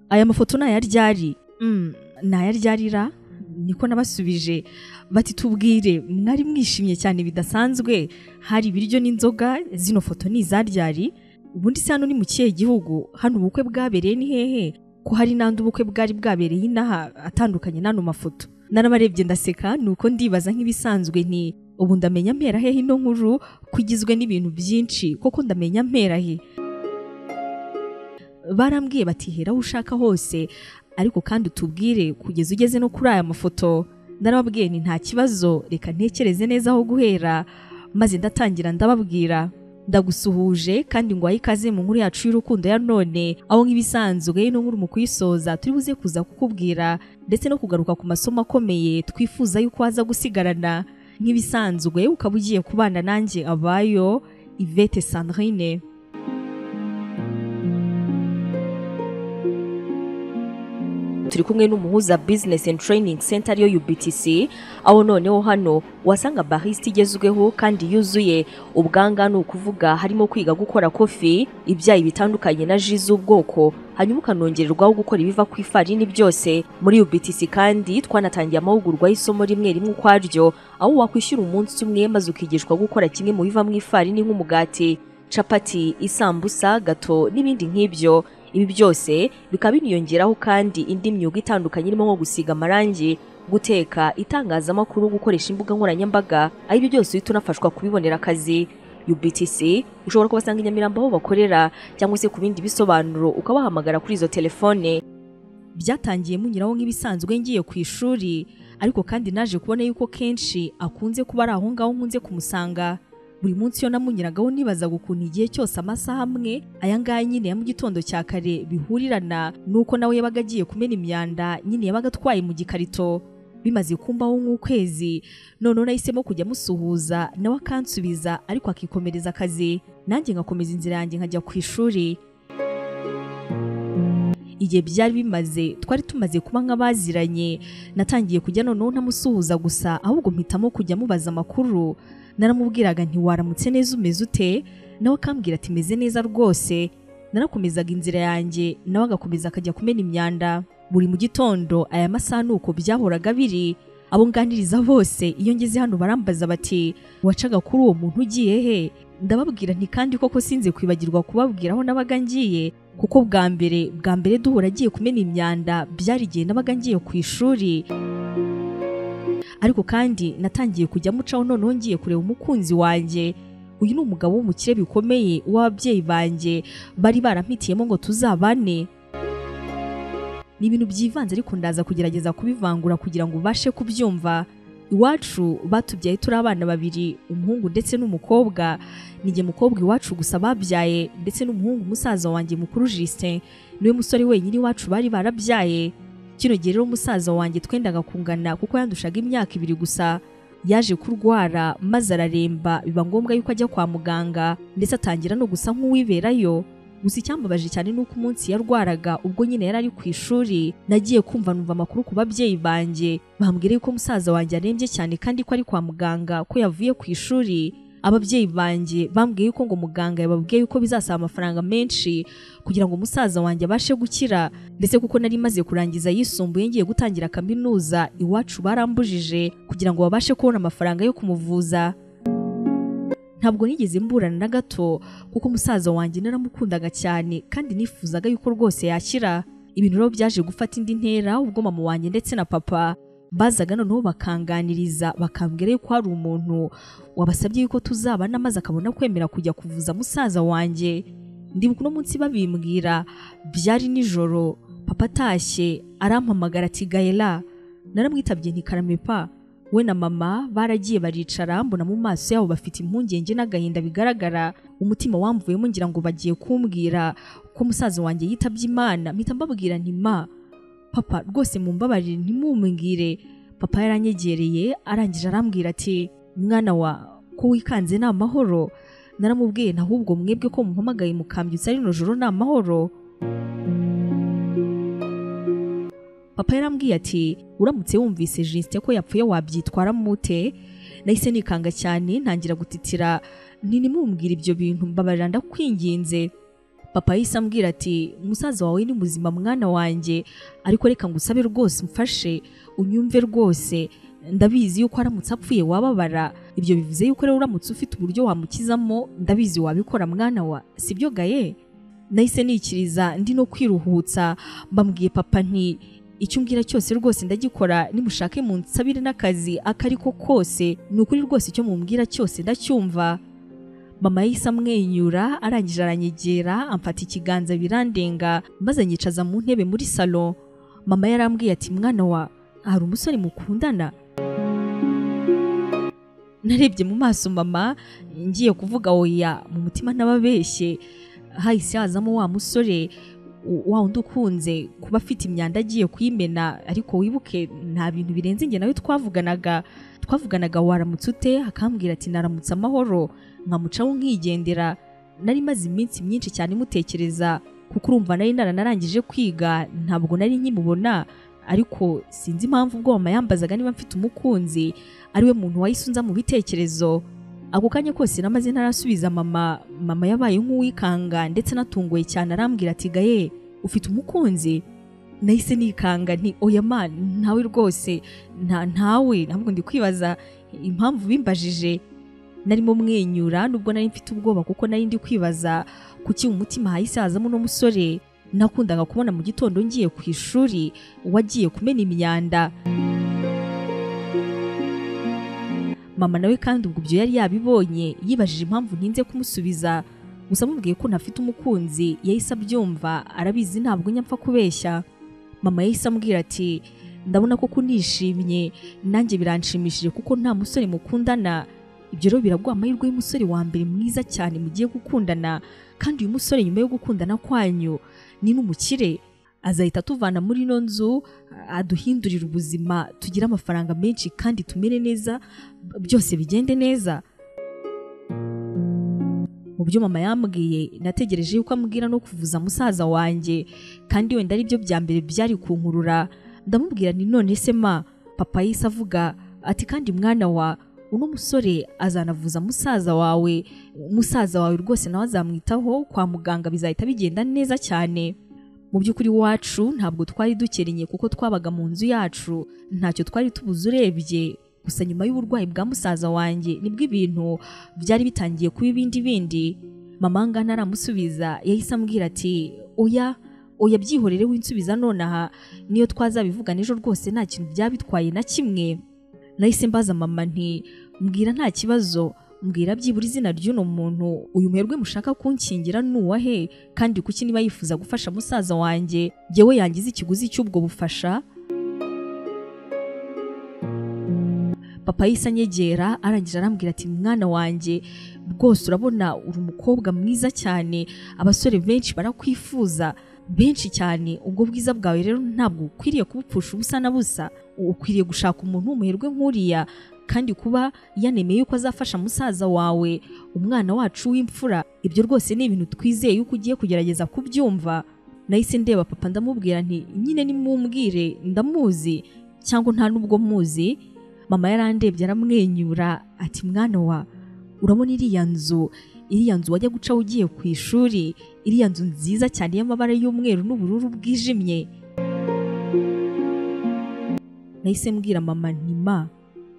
aya mafoto ni aya ryari ni aya ryarira niko nabasubije bati tubwire mwari mwishimye cyane bidasanzwe hari ibiryo n'inzoga zino foto ni iza ryari ubundi se hano ni mu kihe gihugu hano ubukwe bwabereye ni hehe ko hari n'andi ubukwe bwari bwabereye inaha atandukanye n'ano mafoto narabarebye ndaseka ni uko ndibaza nk'ibisanzwe nti ubu ndamenya mpera hehe ino nkuru kugizwe n'ibintu byinshi koko ndamenya mpera he barambwiye bati hera aho ushaka hose ariko kandi utubwire kugeza ugeze no kuri aya mafoto narababwiye ni nta kibazo reka ntekereze neza aho guhera maze ndatangira ndababwira ndagusuhuje kandi ngo ikaze mu nkuru yacu y'urukundo ya none aho nk'ibisanzwe ino nkuru mu kuyisoza turi buze kuza kukubwira ndetse no kugaruka ku masomo akomeye twifuza yuko waza gusigarana nk'ibisanzwe ukaba ugiye kubana nanjye abayo ivete sandrine turi kumwe n'umuhuza business and training center ariyo UBTC aho noneho hano wasanga barista igezweho kandi yuzuye ubwanga ni ukuvuga harimo kwiga gukora kofi ibyayi bitandukanye na ji z'ubwoko hanyuma ukanongererwaho gukora ibiva ku ifarini byose muri UBTC kandi twanatangiye amahugurwa y'isomo rimwe rimwe ukwaryo aho wakwishyura umunsi umwe maze ukigishwa gukora kimwe mu biva mu ifarini nk'umugati capati isambusa gato n'ibindi nk'ibyo ibi byose bikaba biniyongeraho kandi indi myuga itandukanye irimo nko gusiga amarangi guteka itangazamakuru gukoresha imbuga nkoranyambaga aho ibi byose uhita unafashwa kubibonera akazi UBTC ushobora kubasanga i Nyamirambo aho bakorera cyangwa se ku bindi bisobanuro ukabahamagara kuri izo telefone byatangiye munyuraho nk'ibisanzwe ngiye ku ishuri ariko kandi naje kubona yuko kenshi akunze kuba ari aho ngaho nkunze kumusanga buri munsi iyo namunyuragaho nibazaga ukuntu igihe cyose amasaha amwe aya ngaya nyine ya mu gitondo cya kare bihurirana nuko nawe yabaga agiye kumena imyanda nyine yabaga atwaye mu gikarito bimaze kumbaho nk'ukwezi noneho nahisemo kujya amusuhuza nawe akansubiza ariko akikomereza akazi nanjye ngakomeza inzira yanjye nkajya ku ishuri igihe byari bimaze twari tumaze kuba nk'abaziranye natangiye kujya noneho ntamusuhuza gusa ahubwo mpitamo kujya mubaza amakuru naramubwiraga nti waramutse neza umeze ute nawe akambwira ati meze neza rwose narakomezaga inzira yanjye nawe agakomeza akajya kumena imyanda buri mu gitondo aya masaha ni uko byahoraga biri abo nganiriza bose iyo ngeze hano barambaza bati wacaga kuri uwo muntu ugiye he ndababwira nti kandi koko sinze kwibagirwa kubabwira aho nabaga ngiye kuko bwa mbere bwa mbere duhura agiye kumena imyanda byari igihe nabaga ngiye ku ishuri ariko kandi natangiye kujya mucaho noneho ngiye kureba umukunzi wanjye uyu ni umugabo w'umukire bikomeye w'ababyeyi banjye bari barampitiyemo ngo tuzabane ni ibintu byivanze ariko ndaza kugerageza kubivangura kugira ngo ubashe kubyumva iwacu batubyaye turi abana babiri umuhungu ndetse n'umukobwa nijye mukobwa iwacu gusa babyaye ndetse n'umuhungu musaza wanjye mukuru Justin niwe musore wenyine iwacu bari barabyaye kino gihe rero umusaza wanjye twendaga kungana kuko yandushaga imyaka ibiri gusa yaje kurwara maze araremba biba ngombwa yuko ajya kwa muganga ndetse atangira no gusa nk'uwiberayo gusa icyambabaje cyane ni uko umunsi yarwaraga ubwo nyine yari ari ku ishuri nagiye kumva numva amakuru ku babyeyi banjye bambwira yuko umusaza wanjye arembye cyane kandi ko ari kwa muganga ko yavuye ku ishuri ababyeyi banjye bambwiye yuko ngo muganga yababwiye yuko bizasaba amafaranga menshi kugira ngo umusaza wanjye abashe gukira ndetse kuko nari maze kurangiza yisumbuye ngiye gutangira kaminuza iwacu barambujije kugira ngo babashe kubona amafaranga yo kumuvuza ntabwo nigeze mburana na gato kuko umusaza wanjye naramukundaga cyane kandi nifuzaga yuko rwose yakira ibintu rero byaje gufata indi ntera ubwo mama wanjye ndetse na papa bazaga noneho bakanganiriza bakambwira yuko hari umuntu wabasabye yuko tuzabana maze akabona kwemera kujya kuvuza musaza wanjye ndibuka uno munsi babimbwira byari nijoro papa atashye arampamagara ati gayela naramwitabye ntikarame pa we na mama baragiye baricara mbona mu maso yabo bafite impungenge n'agahinda bigaragara umutima wamvuyemo ngira ngo bagiye kumbwira ko musaza wanjye yitabye imana mpita mbabwira nti ma papa rwose mumbabarire ntimumumbwire papa yaranyegereye arangije arambwira ati mwana wa ko wikanze ni amahoro naramubwiye ahubwo mwebwe ko muhamagaye mukambyutsa rino joro ni amahoro papa yarambwiye ati uramutse wumvise jisite ko yapfuye wabyitwara mute nahise nikanga cyane ntangira gutitira ntimumbwire ibyo bintu mbabarira ndakwinginze papa yahise ambwira ati umusaza wawe ni muzima mwana wanjye ariko reka ngusabe rwose umfashe unyumve rwose ndabizi yuko aramutse apfuye wababara ibyo bivuze yuko rero uramutse ufite uburyo wamukizamo ndabizi wabikora mwana wa sibyo gaye nahise nikiriza ndi no kwiruhutsa mbambwiye papa nti icyo umbwira cyose rwose ndagikora nimushake munsabire n'akazi ako ari ko kose ni ukuri rwose icyo mumbwira cyose ndacyumva mama yahise amwenyura arangije aranyegera amfata ikiganza birandenga maze anyicaza mu ntebe muri salo mama yarambwiye ati mwana wa hari umusore mukundana narebye mu maso mama ngiye kuvuga oya mu mutima n'ababeshye hahise hazamo wa musore wa wundi ukunze kuba afite imyanda agiye kuyimena ariko wibuke nta bintu birenze inge nawe twavuganaga twavuganaga waramutse ute akambwira ati naramutse amahoro nkamucaho nkigendera nari maze iminsi myinshi cyane imutekereza kuko urumva nari naranarangije kwiga ntabwo nari nkimubona ariko sinzi impamvu ubwo mama yambazaga niba mfite umukunzi ariwe muntu wahise unza mu bitekerezo ako kanya kose namaze ntarasubiza mama mama yabaye nk'uwikanga ndetse anatunguye cyane arambwira ati gaye ufite umukunzi nahise nikanga nti oya ma ntawe rwose nta ntawe ntabwo ndi kwibaza impamvu bimbajije narimo mwenyura nubwo nari mfite ubwoba kuko nari ndi kwibaza kuki mu mutima hahise hazamo uno musore nakundaga kubona mu gitondo ngiye ku ishuri wagiye kumena imyanda mama nawe kandi ubwo ibyo yari yabibonye yibajije impamvu ntinze kumusubiza gusa amubwiye ko ntafite umukunzi yahise abyumva arabizi ntabwo nyapfa kubeshya mama yahise ambwira ati ndabona ko kunishimye nanjye biranshimishije kuko nta musore mukundana ibyo rero biraguha amahirwe y'umusore wa mbere mwiza cyane mugiye gukundana kandi uyu musore nyuma yo gukundana kwanyu ni n'umukire azahita atuvana muri ino nzu aduhindurira ubuzima tugire amafaranga menshi kandi tumere neza byose bigende neza mu byo mama yambwiye nategereje yuko ambwira no kuvuza musaza wanjye kandi wenda ari byo bya mbere byari kunkurura ndamubwira ni none se ma papa yise avuga ati kandi mwana wa uno musore azanavuza musaza wawe musaza wawe rwose nawe azamwitaho kwa muganga bizahita bigenda neza cyane mu by'ukuri wacu ntabwo twari dukerenye kuko twabaga mu nzu yacu ntacyo twari tubuze urebye gusa nyuma y'uburwayi bwa musaza wanjye nibwo ibintu byari bitangiye kuba ibindi bindi mama ngana aramusubiza yahise ambwira ati oya oya byihorere winsubiza nonaha niyo twazabivuga n'ejo rwose nta kintu byaba bitwaye na kimwe nahise mbaza mama nti mbwira nta kibazo mbwira byibura izina ry'uno muntu uyu muherwe mushaka kunkingira ni uwahe kandi kuki niba yifuza gufasha musaza wanjye yewe yangiza ikiguzi cy'ubwo bufasha papa yise anyegera arangije arambwira ati mwana wanjye rwose urabona uri umukobwa mwiza cyane abasore benshi barakwifuza benshi cyane ubwo bwiza bwawe rero ntabwo ukwiriye kubupfusha ubusa na busa ukwiriye gushaka umuntu w'umuherwe nk'uriya kandi kuba yanemeye yuko azafasha musaza wawe umwana wacu w'imfura ibyo rwose ni ibintu twizeye yuko ugiye kugerageza kubyumva nahise ndeba papa ndamubwira nti nyine nimumbwire ndamuzi cyangwa nta n'ubwo muzi mama yarandebye aramwenyura ati mwana wa urabona iriya nzu iriya nzu wajya gucaho ugiye ku ishuri iriya nzu nziza cyane y'amabara y'umweru n'ubururu bwijimye nahise mbwira mama ntima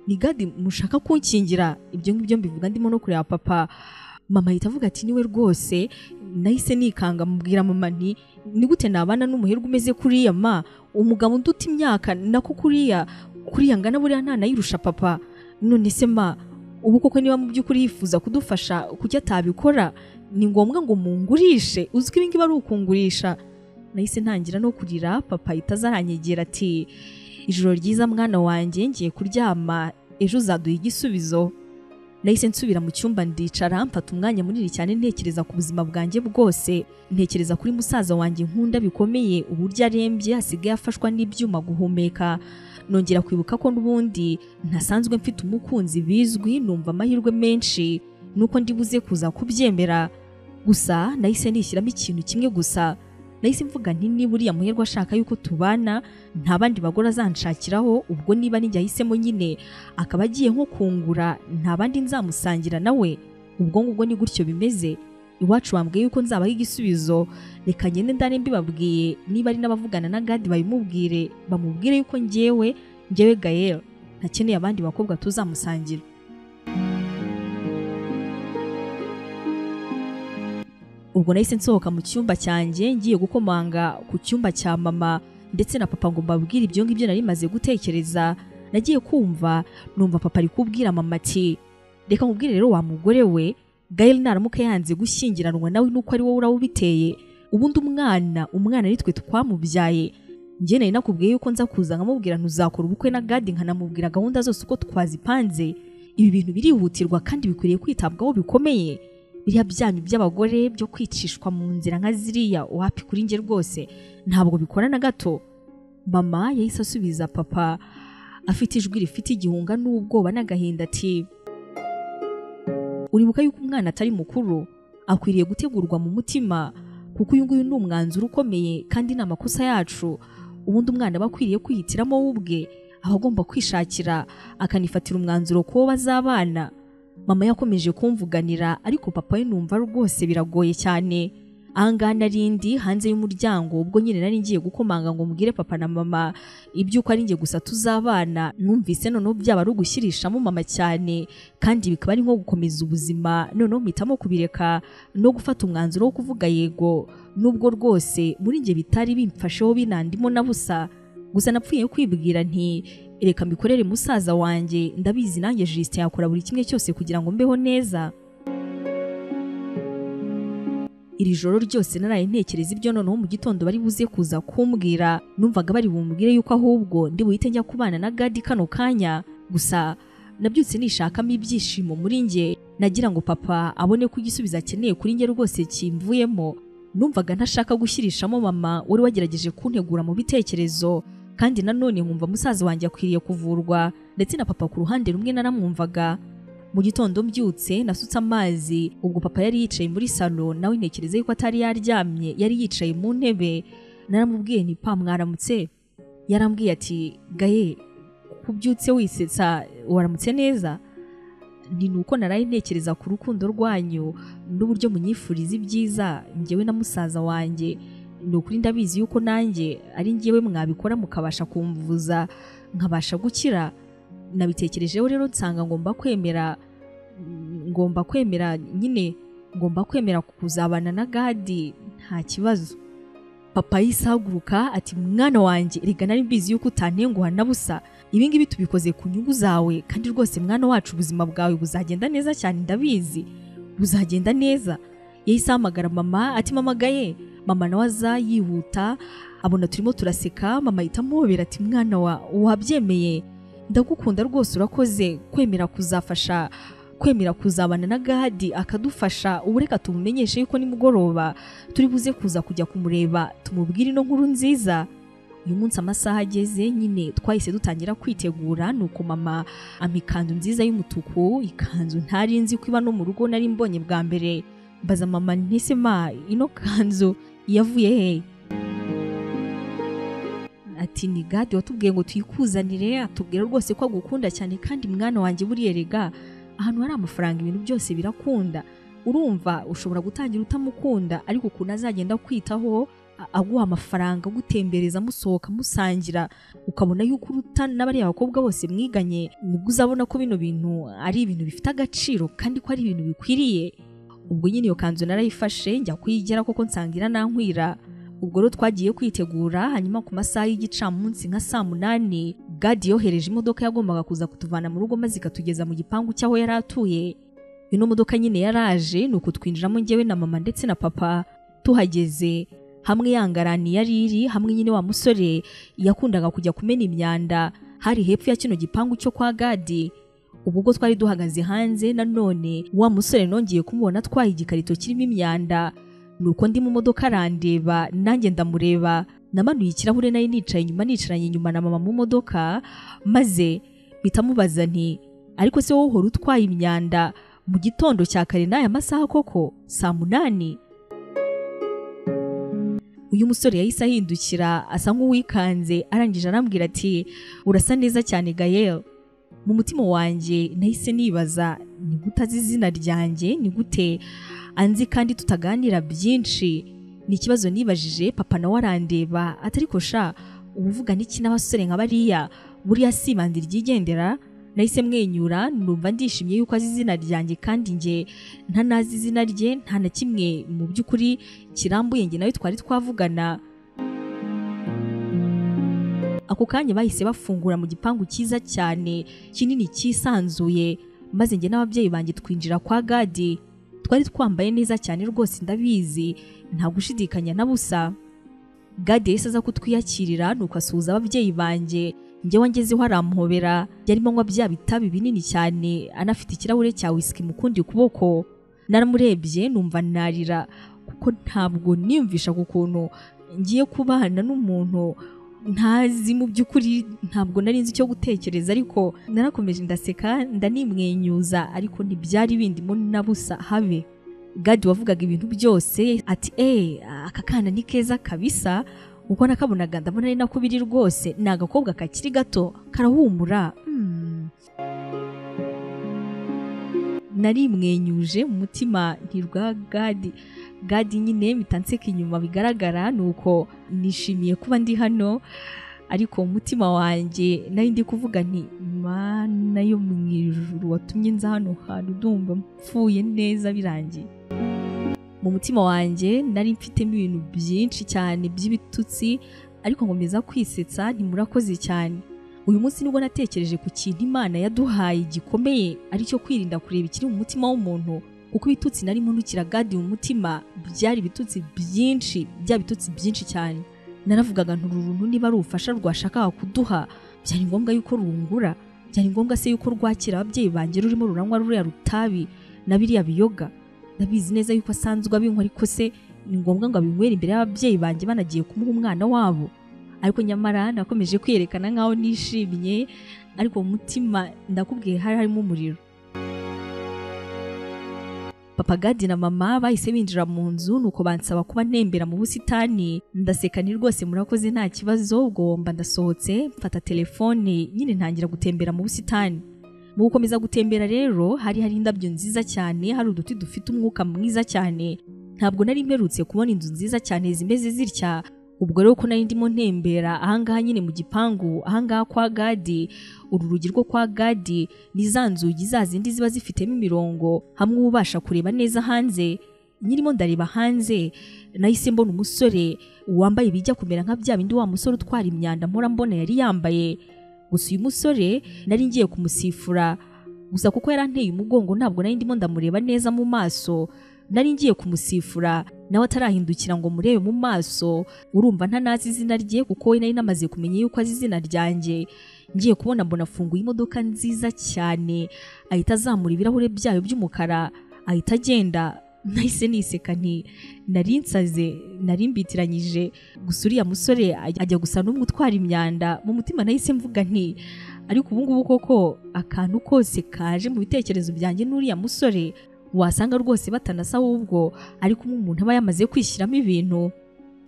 ni gadi mushaka kunkingira ibyo ngibyo mbivuga ndimo no kureba papa mama ahita avuga ati niwe rwose nahise nikanga mubwira mama nti ni gute nabana n'umuherwe umeze kuriya ma umugabo unduta imyaka nako kuriya kuriya ngana buriya ntanayirusha papa none se ma ubu koko niba mu by'ukuri yifuza kudufasha kuki atabikora ni ngombwa ngo mungurishe uzwi ibi ngibi ari ukungurisha nahise ntangira no kurira papa ahita azaranyegera ati ijoro ryiza mwana wanjye ngiye kuryama ejo uzaduha igisubizo nahise nsubira mu cyumba ndicara mfata umwanya munini cyane ntekereza ku buzima bwanjye bwose ntekereza kuri musaza wanjye nkunda bikomeye uburyo arembye asigaye afashwa n'ibyuma guhumeka nongera kwibuka ko n'ubundi ntasanzwe mfite umukunzi bizwi numva amahirwe menshi nuko ndibuze kuza kubyemera gusa nahise nishyiramo ikintu kimwe gusa nahise mvuga nti niba uriya muherwe ashaka yuko tubana nta bandi bagore azanshakiraho ubwo niba nijya ahisemo nyine akaba agiye nko kungura nta bandi nzamusangira nawe ubwo ngubwo ni gutyo bimeze iwacu bambwiye yuko nzabaha igisubizo reka ngende ndane mbibabwiye niba ari n'abavugana na gadi babimubwire bamubwire yuko ngewe ngewe gayel ntakeneye abandi bakobwa tuzamusangira ubwo nahise nsohoka mu cyumba cyanjye ngiye gukomanga ku cyumba cya mama ndetse na papa ngo mbabwire ibyo ngibyo nari maze gutekereza nagiye kumva numva papa ari kubwira mama ati reka nkubwire rero wa mugore we Gael naramuka yanze gushyingiranwa nawe nuko ari wowe urawubiteye ubundi umwana umwana ari twe twamubyaye njye nari nakubwiye yuko nza kuza nkamubwira ntuzakora ubukwe na gadi nkanamubwira gahunda zose uko twazipanze ibi bintu birihutirwa kandi bikwiriye kwitabwaho bikomeye biriya byanyu by'abagore byo kwicishwa mu nzira nka ziriya wapi kuri njye rwose ntabwo bikora na gato mama yahise asubiza papa afite ijwi rifite igihunga n'ubwoba n'agahinda ati uribuka yuko umwana atari mukuru akwiriye gutegurwa mu mutima kuko uyu nguyu ni umwanzuro ukomeye kandi ni amakosa yacu ubundi umwana aba akwiriye kwihitiramo we ubwe aba agomba kwishakira akanifatira umwanzuro kuwo bazabana mama yakomeje kumvuganira ariko papa we numva rwose biragoye cyane ahangaha narindi hanze y'umuryango ubwo nyine nari ngiye gukomanga ngo mbwire papa na mama iby'uko ari njye gusa tuzabana numvise noneho byaba ari ugushyirishamo mama cyane kandi bikaba ari nko gukomeza ubuzima noneho mpitamo kubireka no gufata umwanzuro wo kuvuga yego nubwo rwose muri njye bitari bimfasheho binandimo na busa gusa napfuye kwibwira nti reka mbikorere musaza wanjye ndabizi nanjye jisite yakora buri kimwe cyose kugira ngo mbeho neza iri joro ryose naraye ntekereza ibyo noneho mu gitondo bari buze kuza kumbwira numvaga bari bumbwire yuko ahubwo ndi buhite njya kubana na gadi kano kanya gusa nabyutse nishakamo ibyishimo muri njye nagira ngo papa abone ko igisubizo akeneye kuri njye rwose kimvuyemo numvaga ntashaka gushyirishamo mama wari wagerageje kuntegura mu bitekerezo kandi nanone nkumva musaza wanjye akwiriye kuvurwa ndetse na papa ku ruhande rumwe naramwumvaga mu gitondo mbyutse nasutse amazi ubwo papa yari yicaye muri salo nawe ntekereza yuko atari yaryamye yari yicaye mu ntebe naramubwiye nti pa mwaramutse yarambwiye ati gaye kubyutse wisetsa waramutse neza ni nuko naraye ntekereza ku rukundo rwanyu n'uburyo munyifuriza ibyiza ngewe na musaza wanjye ni ukuri ndabizi yuko nanjye ari ngewe mwabikora mukabasha kumvuza nkabasha gukira nabitekerejeho rero nsanga ngomba kwemera ngomba kwemera nyine ngomba kwemera kuzabana na gadi nta kibazo papa yisaguruka ati mwana wanjye reka nari mbizi yuko utantenguha na busa ibingibi tubikoze ku nyungu zawe kandi rwose mwana wacu ubuzima bwawe buzagenda neza cyane ndabizi buzagenda neza yahise ahamagara mama ati mama gaye mama nawe aza yihuta abona turimo turaseka mama ahita amubera ati mwana wa wabyemeye ndagukunda rwose urakoze kwemera kuzafasha kwemera kuzabana na gahadi akadufasha ubu reka tumumenyeshe yuko nimugoroba turi buze kuza kujya kumureba tumubwire ino nkuru nziza uyu munsi amasaha ageze nyine twahise dutangira kwitegura nuko mama ama ikanzu nziza y'umutuku ikanzu ntari nzi ko iba no mu rugo nari mbonye bwa mbere mbaza mama ntese ma ino kanzu yavuye he ati ni gade watubwiye ngo tuyikuzanire atubwira rwose ko agukunda cyane kandi mwana wanjye buriye rega ahantu hari amafaranga ibintu byose birakunda urumva ushobora gutangira utamukunda ariko ukuntu azagenda kwitaho aguha amafaranga agutembereza amusohoka amusangira ukabona yuko uruta n'abariya bakobwa bose mwiganye nibwo uzabona ko bino bintu ari ibintu bifite agaciro kandi ko ari ibintu bikwiriye ubwo nyine iyo kanzu narayifashe njya kuyigera kuko nsangira nankwira ubwo rero twagiye kwitegura hanyuma ku masaha y'igicamunsi nka saa munani gadi yohereje imodoka yagombaga kuza kutuvana mu rugo maze ikatugeza mu gipangu cy'aho yari atuye ino modoka nyine yaraje ni uku twinjiramo ngewe na mama ndetse na papa tuhageze hamwe yangaraniye yari iri hamwe nyine wa musore yakundaga kujya kumena imyanda hari hepfo ya kino gipangu cyo kwa gadi ubwo ubwo twari duhagaze hanze nanone wa musore nongeye kumubona atwaye igikarito kirimo imyanda nuko ndi mu modoka arandeba nanjye ndamureba namanuye ikirahure nari nicaye inyuma nicaranye inyuma na mama mu modoka maze bitamubaza nti ariko se wowe uhora utwaye imyanda mu gitondo cya kare n'aya masaha koko saa munani uyu musore yahise ahindukira asa nk'uwikanze arangije arambwira ati urasa neza cyane gayel mu mutima wanjye nahise nibaza ni gute azi izina ryanjye ni gute anzi kandi tutaganira byinshi ni ikibazo nibajije papa nawe arandeba atari kosha ubuvuga n'iki n'abasore nka bariya buriya si ibandi ryigendera nahise mwenyura numva ndishimye yuko azi izina ryanjye kandi njye ntanazi izina rye nta na kimwe mu by'ukuri kirambuye njye nawe twari twavugana ako kanya bahise bafungura mu gipangu cyiza cyane kinini cyisanzuye maze njye n'ababyeyi banjye twinjira kwa gadi twari twambaye neza cyane rwose ndabizi nta gushidikanya na busa gadi yahise aza kutwiyakirira nuko asuhuza ababyeyi banjye njyewe ngezeho aramuhobera yarimo anywa bya bitabi binini cyane anafite ikirahure cya wisiki mu kundi kuboko naramurebye numva narira kuko ntabwo niyumvisha ku kuntu ngiye kubana n'umuntu ntazi mu by'ukuri ntabwo nari nzi icyo gutekereza ariko narakomeje ndaseka ndanimwenyuza ariko ntibyari bindimo na busa habe gadi wavugaga ibintu byose ati eee aka kana ni keza kabisa uko nakabonaga ndabona ari nako biri rwose ni agakobwa kakiri gato karahumura narimwenyuje mu mutima ntirwa gadi gadi nyine bitanseka inyuma bigaragara ni uko nishimiye kuba ndi hano ariko umutima wanjye nari ndi kuvuga nti mana yo mu ijuru watumye nza hano hantu ndumva mpfuye neza birangiye mu mutima wanjye nari mfitemo ibintu byinshi cyane by'ibitutsi ariko nkomeza kwisetsa ntimurakoze cyane uyu munsi nibwo natekereje ku kintu imana yaduhaye gikomeye ari cyo kwirinda kureba ikiri mu mutima w'umuntu kuko ibitutsi nari mundukira gadi mu mutima byari ibitutsi byinshi bya bitutsi byinshi cyane naravugaga ntururuntu niba ari ubufasha rwashakaga kuduha byari ngombwa yuko rungura byari ngombwa se yuko rwakira ababyeyi banjye rurimo ruranywa ruriya rutabi na biriya biyoga ndabizi neza yuko asanzwe abinywa ariko se ni ngombwa ngo abinywere imbere y'ababyeyi banjye banagiye kumuha umwana wabo ariko nyamara nakomeje kwiyerekana nk'aho nishimye ariko mu mutima ndakubwiye hari harimo umuriro papa gadi na mama bahise binjira mu nzu nuko bansaba kuba ntembera mu busitani ndaseka ni rwose murakoze nta kibazo ugomba ndasohotse mfata telefone nyine ntangira gutembera mu busitani mu gukomeza gutembera rero hari hari indabyo nziza cyane hari uduti dufite umwuka mwiza cyane ntabwo nari mperutse kubona inzu nziza cyane zimeze zitya ubwo rero ko nari ndimo ntembera ahangaha nyine mu gipangu ahangaha kwa gadi uru rugi rwo kwa gadi ni za nzugi za zindi ziba zifitemo imirongo hamwe uba ubasha kureba neza hanze nyirimo ndareba hanze nahise mbona umusore wambaye ibijya kumera nka bya bindi wa musore utwara imyanda mpora mbona yari yambaye gusa uyu musore nari ngiye kumusifura gusa kuko yaranteye umugongo ntabwo nari ndimo ndamureba neza mu maso nari ngiye kumusifura nawe atarahindukira ngo murebe mu maso urumva ntanazi izina rye kuko we nari namaze kumenya yuko azi izina ryanjye ngiye kubona mbona afunguye imodoka nziza cyane ahita azamura ibirahure byayo by'umukara ahita agenda nahise niseka nti nari nsaze nari mbitiranyije gusa uriya musore ajya gusa n'umwe utwara imyanda mu mutima nahise mvuga nti ariko ubungubu koko akantu kose kaje mu bitekerezo byanjye n'uriya musore wasanga rwose batanasa ahubwo ariko umuntu aba yamaze kwishyiramo ibintu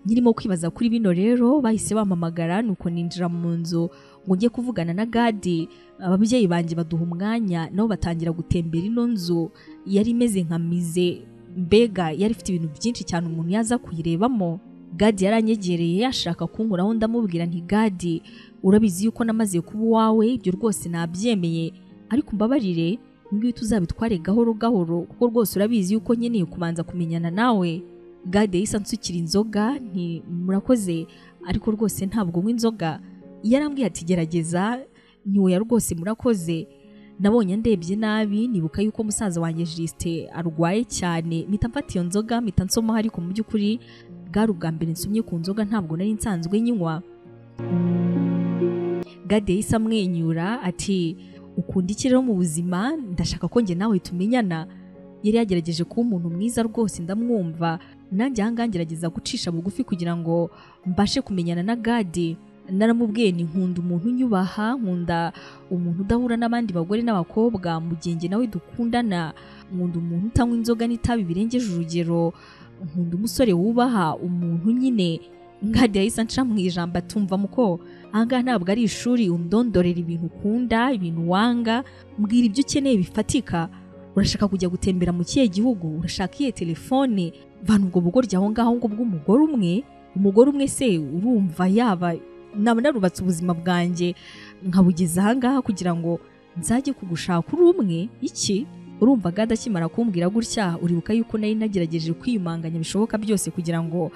nyirimo kwibaza kuri bino rero bahise bamamagara nuko ninjira mu nzu ngo njye kuvugana na gadi ababyeyi banjye baduha umwanya nabo batangira gutembera ino nzu yari imeze nka mize mbega yari ifite ibintu byinshi cyane umuntu yaza kuyirebamo gadi yaranyegereye yashaka kunkuraho ndamubwira nti gadi urabizi yuko namaze kuba uwawe ibyo rwose nabyemeye ariko mbabarire ngwihita uzabitware gahoro gahoro kuko rwose urabizi yuko nkeneye kubanza kumenyana nawe gade yahise ansukira inzoga nti murakoze ariko rwose ntabwo unywa inzoga yarambwiye ati gerageza ntiwoya rwose murakoze nabonye ndebye nabi nibuka yuko musaza wanjye jisite arwaye cyane mpita mfata iyo nzoga mpita nsomaho ariko mu by'ukuri bwari ubwa mbere nsumye ku nzoga ntabwo nari nsanzwe nyinywa gade yahise amwenyura ati ukunda iki rero mu buzima ndashaka ko njye nawe tumenyana yari yagerageje kuba umuntu mwiza rwose ndamwumva nanjye ahangaha ngerageza gucisha bugufi kugira ngo mbashe kumenyana na gade naramubwiye ni nkunda umuntu unyubaha nkunda umuntu udahura n'abandi bagore n'abakobwa mu gihe njye nawe dukundana nkunda umuntu utanywa inzoga n'itabi birengeje urugero nkunda umusore wubaha umuntu nyine ngade yahise anca mu ijambo atumva muko ahangaha ntabwo ari ishuri undondorera ibintu ukunda ibintu wanga mbwira ibyo ukeneye bifatika urashaka kujya gutembera mu kihe gihugu urashaka iyihe telefone vana ubwo bugoryi aho ngaho ngo bw'umugore umwe umugore umwe se urumva yaba naba narubatse ubuzima bwanjye nkabugeza aha ngaha kugira ngo nzajye kugushaka uri umwe iki urumva gada akimara kumbwira gutya uribuka yuko nari nagerageje kwiyumanganya bishoboka byose kugira ngo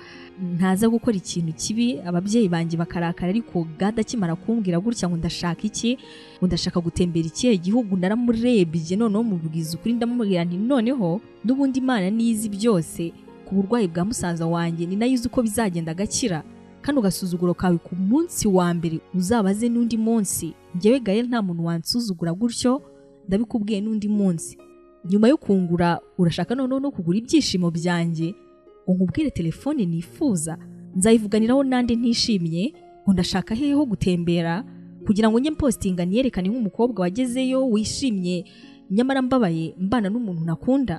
ntaza gukora ikintu kibi ababyeyi banjye bakarakara ariko gada akimara kumbwira gutya ngo ndashaka iki ngo ndashaka gutembera ikihe gihugu naramurebye noneho mubwiza ukuri ndamubwira nti noneho n'ubundi imana nizi byose ku burwayi bwa musaza wanjye ni nayo uzi uko bizagenda agakira kano gasuzuguro kawe ku munsi wa mbere uzabaze n'undi munsi ngewe gaye nta muntu wansuzugura gutyo ndabikubwiye n'undi munsi nyuma yo kungura urashaka noneho no kugura ibyishimo byanjye ngo nkubwire telefone nifuza nzayivuganiraho n'andi ntishimye ngo ndashaka hehe ho gutembera kugira ngo njye mpostinga niyerekane nk'umukobwa wagezeyo wishimye nyamara mbabaye mbana n'umuntu nakunda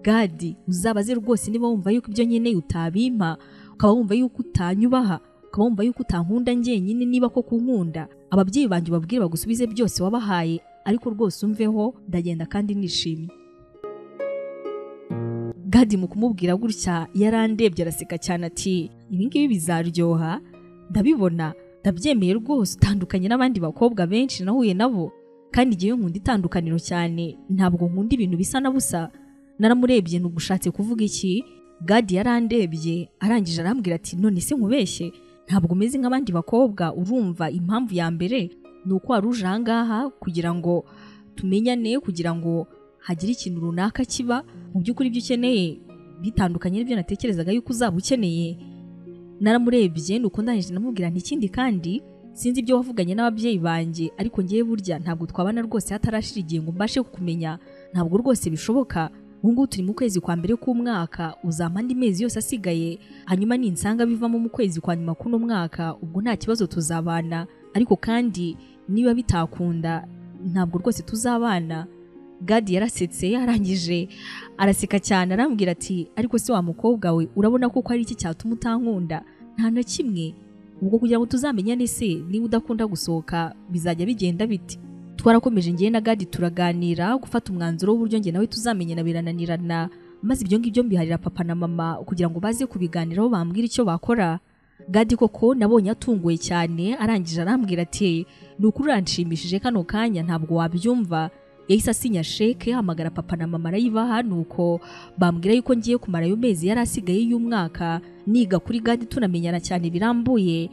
gadi uzabaze rwose niba wumva yuko ibyo nkeneye utabimpa ukaba wumva yuko utanyubaha ukaba wumva yuko utankunda njyenyine niba ko kunkunda ababyeyi banjye ubabwire bagusubize byose wabahaye ariko rwose umveho ndagenda kandi nishimye gadi mu kumubwira gutya yarandebye araseka cyane ati ibi ngibi bizaryoha ndabibona ndabyemeye rwose utandukanye n'abandi bakobwa benshi nahuye nabo kandi igihe nkunda itandukaniro cyane ntabwo nkunda ibintu bisa na busa naramurebye ntugushatse kuvuga iki gadi yarandebye arangije arambwira ati none se nkubeshye ntabwo umeze nk'abandi bakobwa urumva impamvu ya mbere ni uko wari uje aha ngaha kugira ngo tumenyane kugira ngo hagire ikintu runaka kiba mu by'ukuri ibyo ukeneye bitandukanye n'ibyo natekerezaga yuko uzaba ukeneye naramurebye ni uko ndangije namubwira ikindi kandi sinzi ibyo wavuganye n'ababyeyi banjye ariko ngewe burya ntabwo twabana rwose hatarashira igihe ngo mbashe kukumenya ntabwo rwose bishoboka ubu ngubu turi mu kwezi kwa mbere k'umwaka uzampa andi mezi yose asigaye hanyuma ninsanga bivamo mu kwezi kwa nyuma k'uno mwaka ubwo nta kibazo tuzabana ariko kandi niba bitakunda ntabwo rwose tuzabana gadi yarasetse yarangije araseka cyane arambwira ati ariko se wa mukobwa we urabona ko ari iki cyatuma utankunda nta na kimwe ubwo kugira ngo tuzamenyane se niba udakunda gusohoka bizajya bigenda biti twarakomeje ngewe na gadi turaganira gufata umwanzuro w'uburyo nge nawe tuzamenyana birananirana maze ibyo ngibyo mbiharira papa na mama kugira ngo baze kubiganiraho bambwire icyo bakora gadi koko nabonye atunguwe cyane arangije arambwira ati ni ukuri uranshimishije kano kanya ntabwo wabyumva yahise asinya sheke hamagara papa na mama arayibaha nuko bambwira yuko ngiye kumara ayo mezi yari asigaye y'umwaka niga kuri gadi tunamenyana cyane birambuye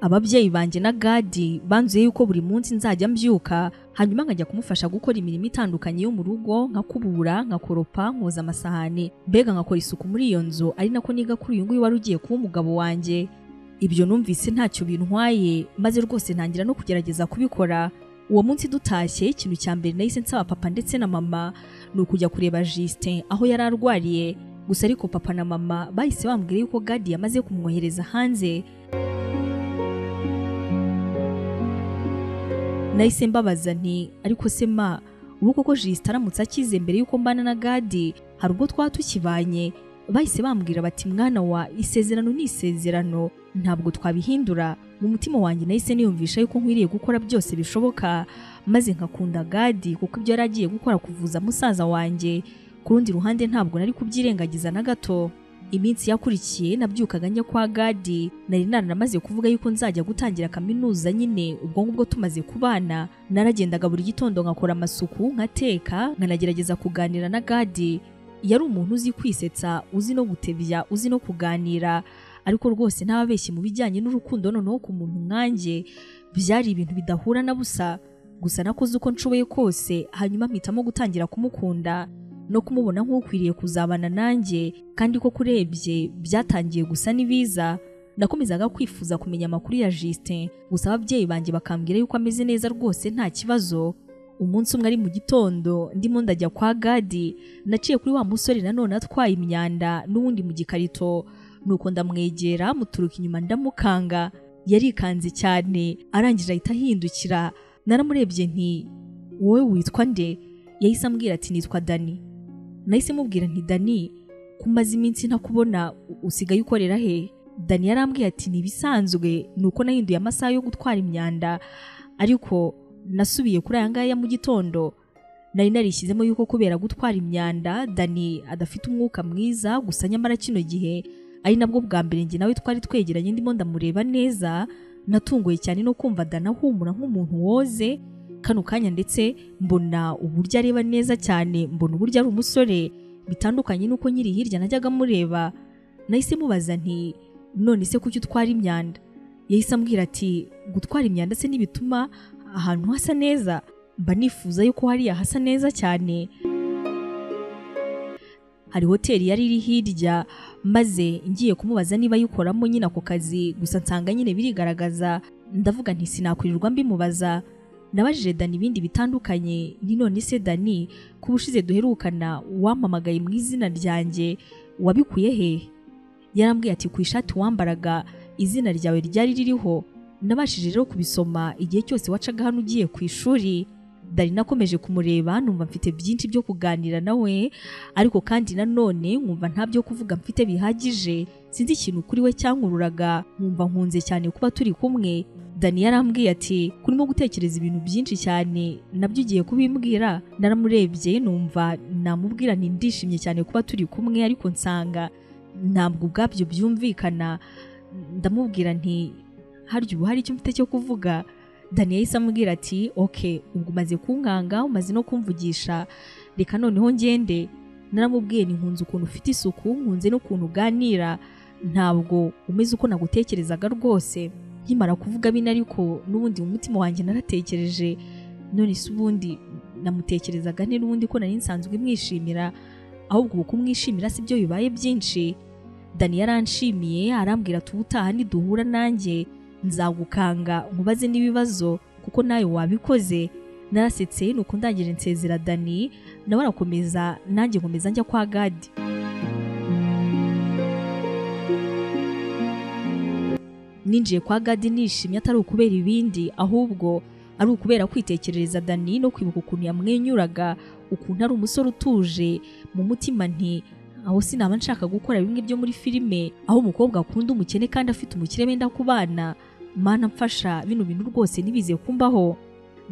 ababyeyi banjye na gadi banzuye yuko buri munsi nzajya mbyuka hanyuma nkajya kumufasha gukora imirimo itandukanye yo mu rugo nka kubura nka koropa nkoza amasahani mbega nkakora isuku muri iyo nzu ari nako niga kuri uyu nguyu wari ugiye kuba umugabo wanjye ibyo numvise ntacyo bintwaye maze rwose ntangira no kugerageza kubikora uwo munsi dutashye ikintu cya mbere nahise nsaba papa ndetse na mama ni ukujya kureba Justin aho yari arwariye gusa ariko papa na mama bahise bambwira yuko gadi yamaze kumwohereza hanze nahise mbabaza nti ariko se ma ubu koko Justin aramutse akize mbere y'uko mbana na gadi hari ubwo twaba tukibanye bahise bambwira bati mwana wa isezerano ni isezerano ntabwo twabihindura mu mutima wanjye nahise niyumvisha yuko nkwiriye gukora byose bishoboka maze nkakunda gadi kuko ibyo yari agiye gukora kuvuza musaza wanjye ku rundi ruhande ntabwo nari kubyirengagiza na gato iminsi yakurikiye nabyukaga njya kwa gadi nari naramaze kuvuga yuko nzajya gutangira kaminuza nyine ubwo ngubwo tumaze kubana naragendaga buri gitondo nkakora amasuku nkateka nkanagerageza kuganira na gadi yari umuntu uzi kwisetsa uzi no gutebya uzi no kuganira ariko rwose ntababeshye mu bijyanye n'urukundo noneho ku muntu nkanjye byari ibintu bidahura na busa gusa nakoze uko nshoboye kose hanyuma mpitamo gutangira kumukunda no kumubona nk'ukwiriye kuzabana nanjye kandi ko kurebye byatangiye gusa n'ibiza nakomezaga kwifuza kumenya amakuru ya Justin gusa ababyeyi banjye bakambwira yuko ameze neza rwose nta kibazo umunsi umwe ari mu gitondo ndimo ndajya kwa gadi naciye kuri wa musore nanone atwaye imyanda n'uwundi mu gikarito nuko ndamwegera muturuka inyuma ndamukanga yarikanze cyane arangije ahita ahindukira naramurebye nti wowe witwa nde yahise ambwira ati nitwa dani nahise mubwira nti dani kumaze iminsi ntakubona usigaye ukorera he dani yarambwiye ati ntibisanzwe nuko nahinduye amasaha yo gutwara imyanda ariko nasubiye kuri aya ngaya mu gitondo nari narishyizemo yuko kubera gutwara imyanda dani adafite umwuka mwiza gusa nyamara kino gihe ari nabwo bwa mbere njye nawe twari twegeranye ndimo ndamureba neza natunguye cyane no kumva dani ahumura nk'umuntu woze kano kanya ndetse mbona uburyo areba neza cyane mbona uburyo ari umusore bitandukanye n'uko nyiri hirya najyaga mureba nahise mubaza nti none se kuki utwara imyanda yahise ambwira ati gutwara imyanda se ntibituma ahantu hasa neza mba nifuza yuko hariya hasa neza cyane hari hoteli yari iri hirya maze ngiye kumubaza niba ayikoramo nyine ako kazi gusa nsanga nyine birigaragaza ndavuga nti sinakwirirwa mbimubaza nabajije dani ibindi bitandukanye ni none se dani kuba ushize duherukana wampamagaye mu izina ryanjye wabikuye hehe yarambwiye ati ku ishati wambaraga izina ryawe ryari ririho nabashije rero kubisoma igihe cyose wacaga hano ugiye ku ishuri dani nakomeje kumureba numva mfite byinshi byo kuganira nawe ariko kandi nanone nkumva nta byo kuvuga mfite bihagije sinzi ikintu kuri we cyankururaga nkumva nkunze cyane kuba turi kumwe dani yarambwiye ati kurimo gutekereza ibintu byinshi cyane nabyo ugiye kubimbwira naramurebye numva namubwira nti ndishimye cyane kuba turi kumwe ariko nsanga ntabwo ubwabyo byumvikana ndamubwira nti harya ubu hari icyo mfite cyo kuvuga dani yahise amubwira ati oke ubwo umaze kunkanga umaze no kumvugisha reka noneho ngende naramubwiye ni nkunze ukuntu ufite isuku nkunze n'ukuntu uganira ntabwo umeze uko nagutekerezaga rwose nkimara kuvuga bino ariko n'ubundi mu mutima wanjye naratekereje none se ubundi namutekerezaga ni n'ubundi ko nari nsanzwe mwishimira ahubwo ubu kumwishimira si byo bibaye byinshi dani yaranshimiye arambwira ati ubutaha niduhura nanjye nzagukanga nkubaze n'ibibazo kuko nawe wabikoze narasetse nuko ndangije nsezera dani nawe arakomeza nanjye nkomeza njya kwa gadi ninjiye kwa gadi nishimye atari ukubera ibindi ahubwo ari ukubera kwitekerereza dani no kwibuka ukuntu yamwenyuraga ukuntu ari umusore utuje mu mutima nti aho sinaba nshaka gukora bimwe byo muri filime aho umukobwa akunda umukene kandi afite umukire wenda kubana mana mfasha bino bintu rwose ntibize kumbaho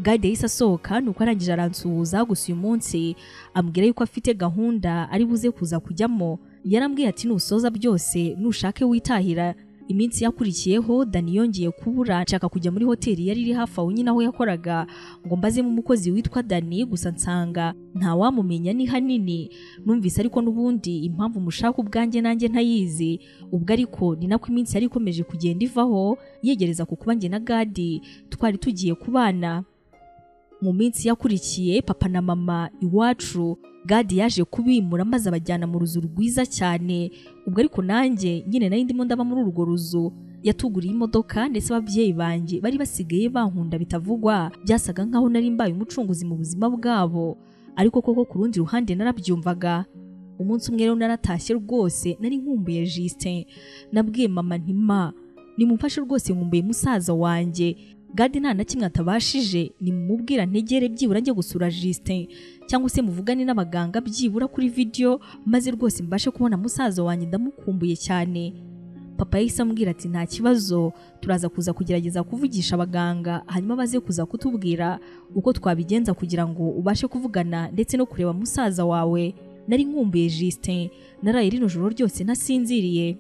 gade yahise asohoka nuko arangije aransuhuza gusa uyu munsi ambwira yuko afite gahunda ari buze kuza kujyamo yarambwiye ati nusoza byose nushake witahira iminsi yakurikiyeho dani yongeye kubura nshaka kujya muri hoteli yari iri hafi aho nyine aho yakoraga ngo mbazemo umukozi witwa dani gusa nsanga wamumenya ni hanini numvise ariko n'ubundi impamvu mushaka ubwanjye nanjye ntayizi ubwo ariko ni nako iminsi yari ikomeje kugenda ivaho yegereza ku kuba njye na gadi twari tugiye kubana mu minsi yakurikiye papa na mama iwacu gadi yaje kubimura maze abajyana mu ruzu rwiza cyane ubwo ariko nanjye nyine nari ndimo ndaba muri urwo ruzu yatuguriye imodoka ndetse ababyeyi banjye bari basigaye bankunda bitavugwa byasaga nkaho nari mbaye umucunguzi mu buzima bwabo ariko koko ku rundi ruhande narabyumvaga umunsi umwe rero naratashye rwose nari nkumbuye Justin nabwiye mama ntima nimumfashe rwose nkumbuye musaza wanjye gadi nta na kimwe atabashije nimumubwira ntegere byibura njye gusura Justin cyangwa se muvugane n'abaganga byibura kuri video maze rwose mbashe kubona musaza wanjye ndamukumbuye cyane papa yahise ambwira ati nta kibazo turaza kuza kugerageza kuvugisha abaganga hanyuma baze kuza kutubwira uko twabigenza kugira ngo ubashe kuvugana ndetse no kureba musaza wawe nari nkumbuye Justin naraye rino joro ryose nasinziriye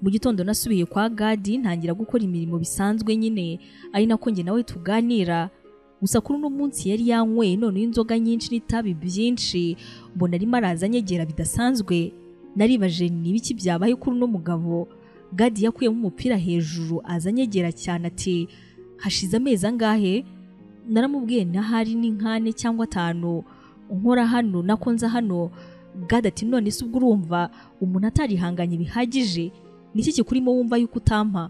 mu gitondo nasubiye kwa gadi ntangira gukora imirimo bisanzwe nyine ari nako njye nawe tuganira gusa kuri uno munsi yari yanyweye noneho inzoga nyinshi n'itabi byinshi mbona arimo araza anyegera bidasanzwe naribaje ni ibiki byabaye kuri uno mugabo gadi yakuyemo umupira hejuru aza anyegera cyane ati hashize amezi angahe naramubwiye n'ahari n'inkane cyangwa atanu nkora hano nakonza hano gadi ati none se ubwo urumva umuntu atarihanganye bihagije niki kikurimo wumva yuko utampa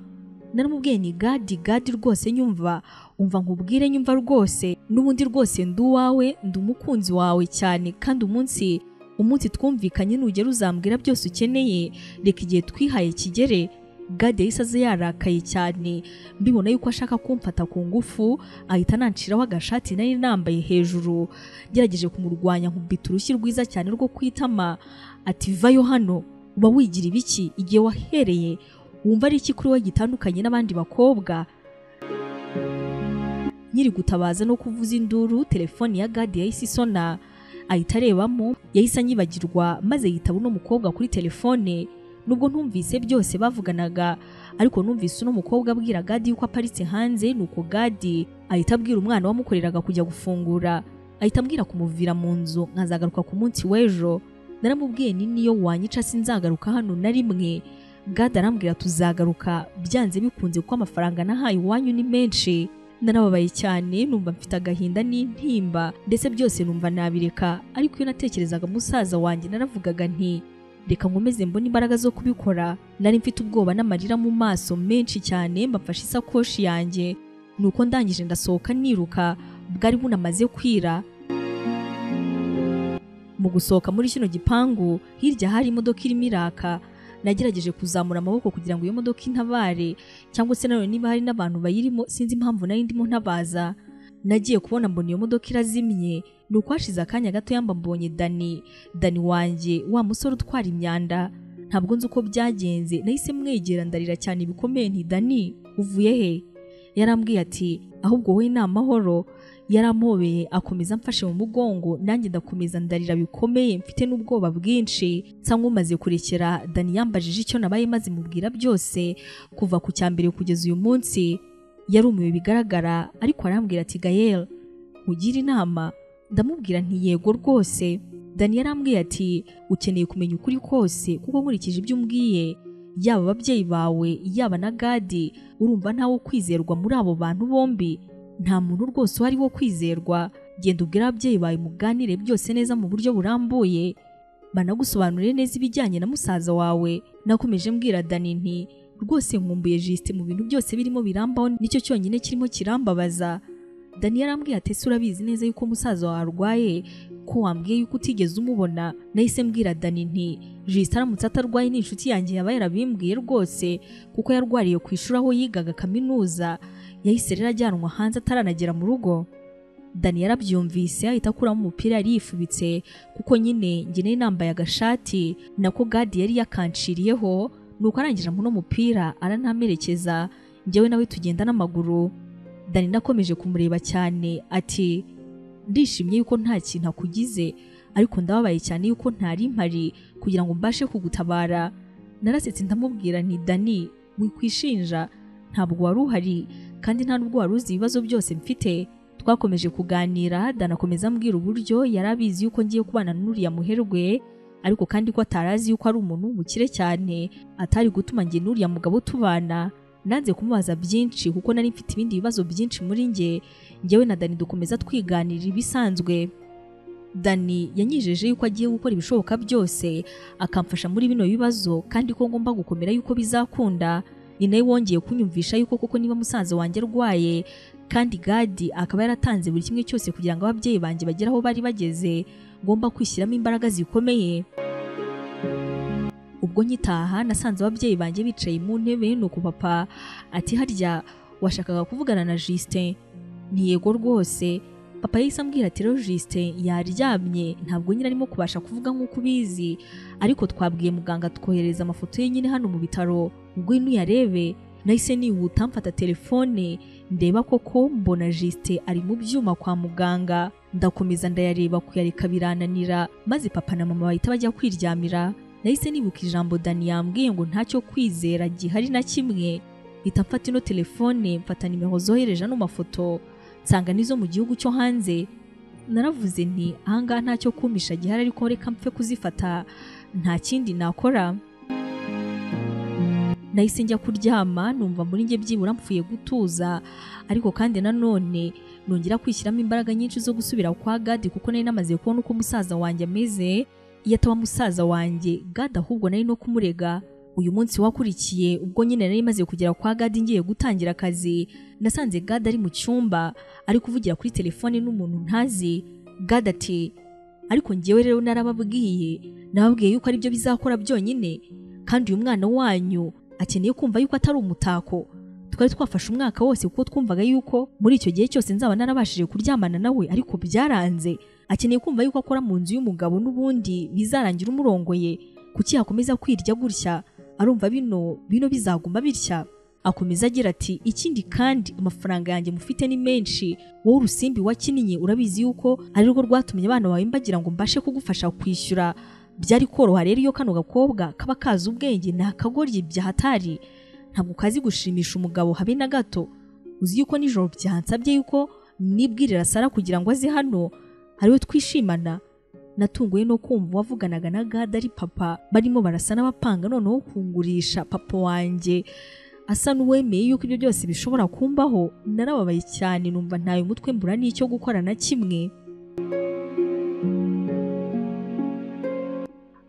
naramubwiye ni gadi gadi rwose nyumva umva nkubwire nyumva rwose n'ubundi rwose ndi uwawe ndi umukunzi wawe cyane kandi umunsi umunsi twumvikanye nugera uzambwira byose ukeneye reka igihe twihaye kigere gadi yahise aza yarakaye cyane mbibona yuko ashaka kumfata ku ngufu ahita ananciraho agashati nari nambaye hejuru ngerageje kumurwanya nkubita urushyi rwiza cyane rwo kwitama ati vayo hano uba wigira ibiki igihe wahereye wumva ari iki kuri we gitandukanye n'abandi bakobwa nyiri gutabaza no kuvuza induru telefoni ya gadi yahise isona ahita arebamo yahise anyibagirwa maze yitaba uno mukobwa kuri telefone nubwo ntumvise byose bavuganaga ariko numvise uno mukobwa abwira gadi yuko aparitse hanze nuko gadi ahita abwira umwana wamukoreraga kujya gufungura ahita ambwira kumuvira mu nzu nkazagaruka ku munsi w'ejo naramubwiye ni niyo wanyica sinzagaruka hano na rimwe gadi arambwira tuzagaruka byanze bikunze kuko amafaranga nahaye iwanyu ni menshi narababaye cyane numva mfite agahinda n'intimba ndetse byose numva nabireka ariko iyo natekerezaga musaza wanjye naravugaga nti reka nkomeze mbone imbaraga zo kubikora nari mfite ubwoba n'amarira mu maso menshi cyane mbafashe isakoshi yanjye nuko ndangije ndasohoka niruka bwari bunamaze kwira mu gusohoka muri kino gipangu hirya hari imodoka irimo iraka nagerageje kuzamura amaboko kugira ngo iyo modoka intabare cyangwa se nanone niba hari n'abantu bayirimo sinzi impamvu nari ndimo ntabaza nagiye kubona mbona iyo modoka irazimye ni uko hashize akanya gato yamba mbonye dani dani wanjye wa musore utwara imyanda ntabwo nzi uko byagenze nahise mwegera ndarira cyane bikomeye nti dani uvuye he yarambwiye ati ahubwo wowe ni amahoro yarampobeye akomeza amfashe mu mugongo nanjye ndakomeza ndarira bikomeye mfite n'ubwoba bwinshi nsa nk'umaze kurekera dani yambajije icyo nabaye maze mubwira byose kuva ku cya mbere kugeza uyu munsi yarumiwe bigaragara ariko arambwira ati gayel nkugire inama ndamubwira nti yego rwose dani yarambwiye ati ukeneye kumenya ukuri kose kuko nkurikije ibyo umbwiye yaba ababyeyi bawe yaba na gadi urumva ntawe kwizerwa muri abo bantu bombi nta muntu rwose uhari wo kwizerwa genda ubwire ababyeyi bawe muganire byose neza mu buryo burambuye banagusobanurire neza ibijyanye na musaza wawe nakomeje mbwira dani nti rwose nkumbuye jisite mu bintu byose birimo birambaho nicyo cyonyine kirimo kirambabaza dani yarambwiye ati ese urabizi neza yuko musaza wawe arwaye ko wambwiye yuko utigeze umubona nahise mbwira dani nti jisite aramutse atarwaye ni inshuti yanjye yaba yarabimbwiye rwose kuko yarwariye ku ishuri aho yigaga kaminuza yahise rero ajyanwa hanze ataranagera mu rugo dani yarabyumvise ahita akuramo umupira yari yifubitse kuko nyine njye nari nambaye agashati nako gadi yari yakanciriyeho nuko arangije muri mupira arantamerekeza njyewe nawe tugenda n'amaguru dani nakomeje kumureba cyane ati ndishimye yuko nta kintu akugize ariko ndababaye cyane yuko ntari mpari kugira ngo mbashe kugutabara narasetse ndamubwira nti dani wikwishinja ntabwo wari uhari kandi nta nubwo wari uzi ibibazo byose mfite twakomeje kuganira danakomeza ambwira uburyo yari abizi yuko ngiye kubana n'uriya muherwe ariko kandi ko atari azi yuko ari umuntu w'umukire cyane atari gutuma njye n'uriya mugabo tubana nanze kumubaza byinshi kuko nari mfite ibindi bibazo byinshi muri njye njyewe na dani dukomeza twiganirira ibisanzwe dani yanyijeje yuko agiye gukora ibishoboka byose akamfasha muri bino bibazo kandi ko ngomba gukomera yuko bizakunda ni nawe wongeye kunyumvisha yuko koko niba musaza wanjye arwaye kandi gadi akaba yaratanze buri kimwe cyose kugira ngo ababyeyi banjye bagere aho bari bageze ngomba kwishyiramo imbaraga zikomeye ubwo nkitaha nasanze ababyeyi banjye bicaye mu ntebe nuko papa ati harya washakaga kuvugana na Justin yego rwose papa yahise ambwira ati rero Justin yaryamye ntabwo nyine arimo kubasha kuvuga nk'uko ubizi ariko twabwiye muganga twohereza amafoto ye nyine hano mu bitaro ngwino uyarebe nahise nihuta mfata telefone ndeba koko mbona jisite ari mu byuma kwa muganga ndakomeza ndayareba kuyareka birananira maze papa na mama bahita bajya kwiryamira nahise nibuka ijambo dani yambwiye ngo ntacyo kwizera gihari na kimwe mpita mfata ino telefone mfata nimero zohereje ano mafoto nsanga n'izo mu gihugu cyo hanze naravuze nti ahangaha ntacyo kumisha gihari ariko reka mpfe kuzifata nta kindi nakora nahise njya kuryama numva muri njye byibura mpfuye gutuza ariko kandi nanone nongera kwishyiramo imbaraga nyinshi zo gusubira kwa gadi kuko nari namaze kubona uko umusaza wanjye ameze iyo ataba umusaza wanjye gadi ahubwo nari no kumurega uyu munsi wakurikiye ubwo nyine nari maze kugera kwa gadi ngiye gutangira akazi nasanze gadi ari mu cyumba ari kuvugira kuri telefone n'umuntu ntazi gadi ati ariko ngewe rero narababwiye nababwiye yuko aribyo bizakora byonyine kandi uyu mwana wanyu akeneye kumva yuko atari umutako twari twafashe umwaka wose kuko twumvaga yuko muri icyo gihe cyose nzaba narabashije kuryamana nawe ariko byaranze akeneye kumva yuko akora mu nzu y'umugabo n'ubundi bizarangira umurongoye kuki yakomeza kwirya gutya arumva bino bino bizaguma bitya akomeza agira ati ikindi kandi amafaranga yanjye mufite ni menshi wowe urusimbi wakinnye urabizi yuko ari rwo rwatumye abana bawe mbagira ngo mbashe kugufasha kwishyura byari koroha rero iyo kano gakobwa kaba kazi ubwenge nta kagoryi byahatari ntabwo kazi gushimisha umugabo habe na gato uzi yuko nijoro byansabye yuko nibwirira sara kugira ngo aze hano ariwe twishimana natunguwe no kumva wavuganaga na gada ari papa barimo barasa n'abapanga noneho kungurisha papa wanjye asa n'uwemeye yuko ibyo byose bishobora kumbaho narababaye cyane numva ntayo umutwe mbura n'icyo gukora na kimwe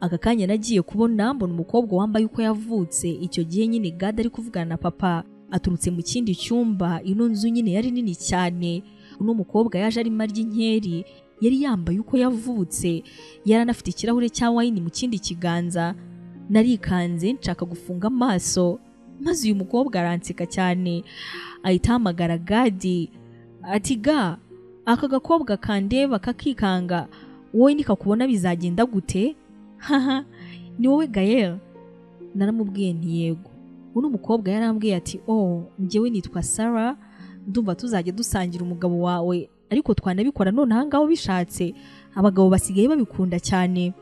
aka kanya nagiye kubona mbona umukobwa wambaye uko yavutse icyo gihe nyine gada ari kuvugana na papa aturutse mu kindi cyumba ino nzu nyine yari nini cyane uno mukobwa yaje arimo arya inkeri yari yambaye uko yavutse yari anafite ikirahure cya wayini mu kindi kiganza narikanze nshaka gufunga amaso maze uyu mukobwa aranseka cyane ahita ahamagara gadi ati ga aka gakobwa kandeba kakikanga wowe nikakubona bizagenda gute haha ni wowe gayel naramubwiye ntiyego uno mukobwa yarambwiye ati oh njyewe nitwa sara ndumva tuzajya dusangira umugabo wawe ariko twanabikora none ahangaha bishatse abagabo basigaye babikunda cyane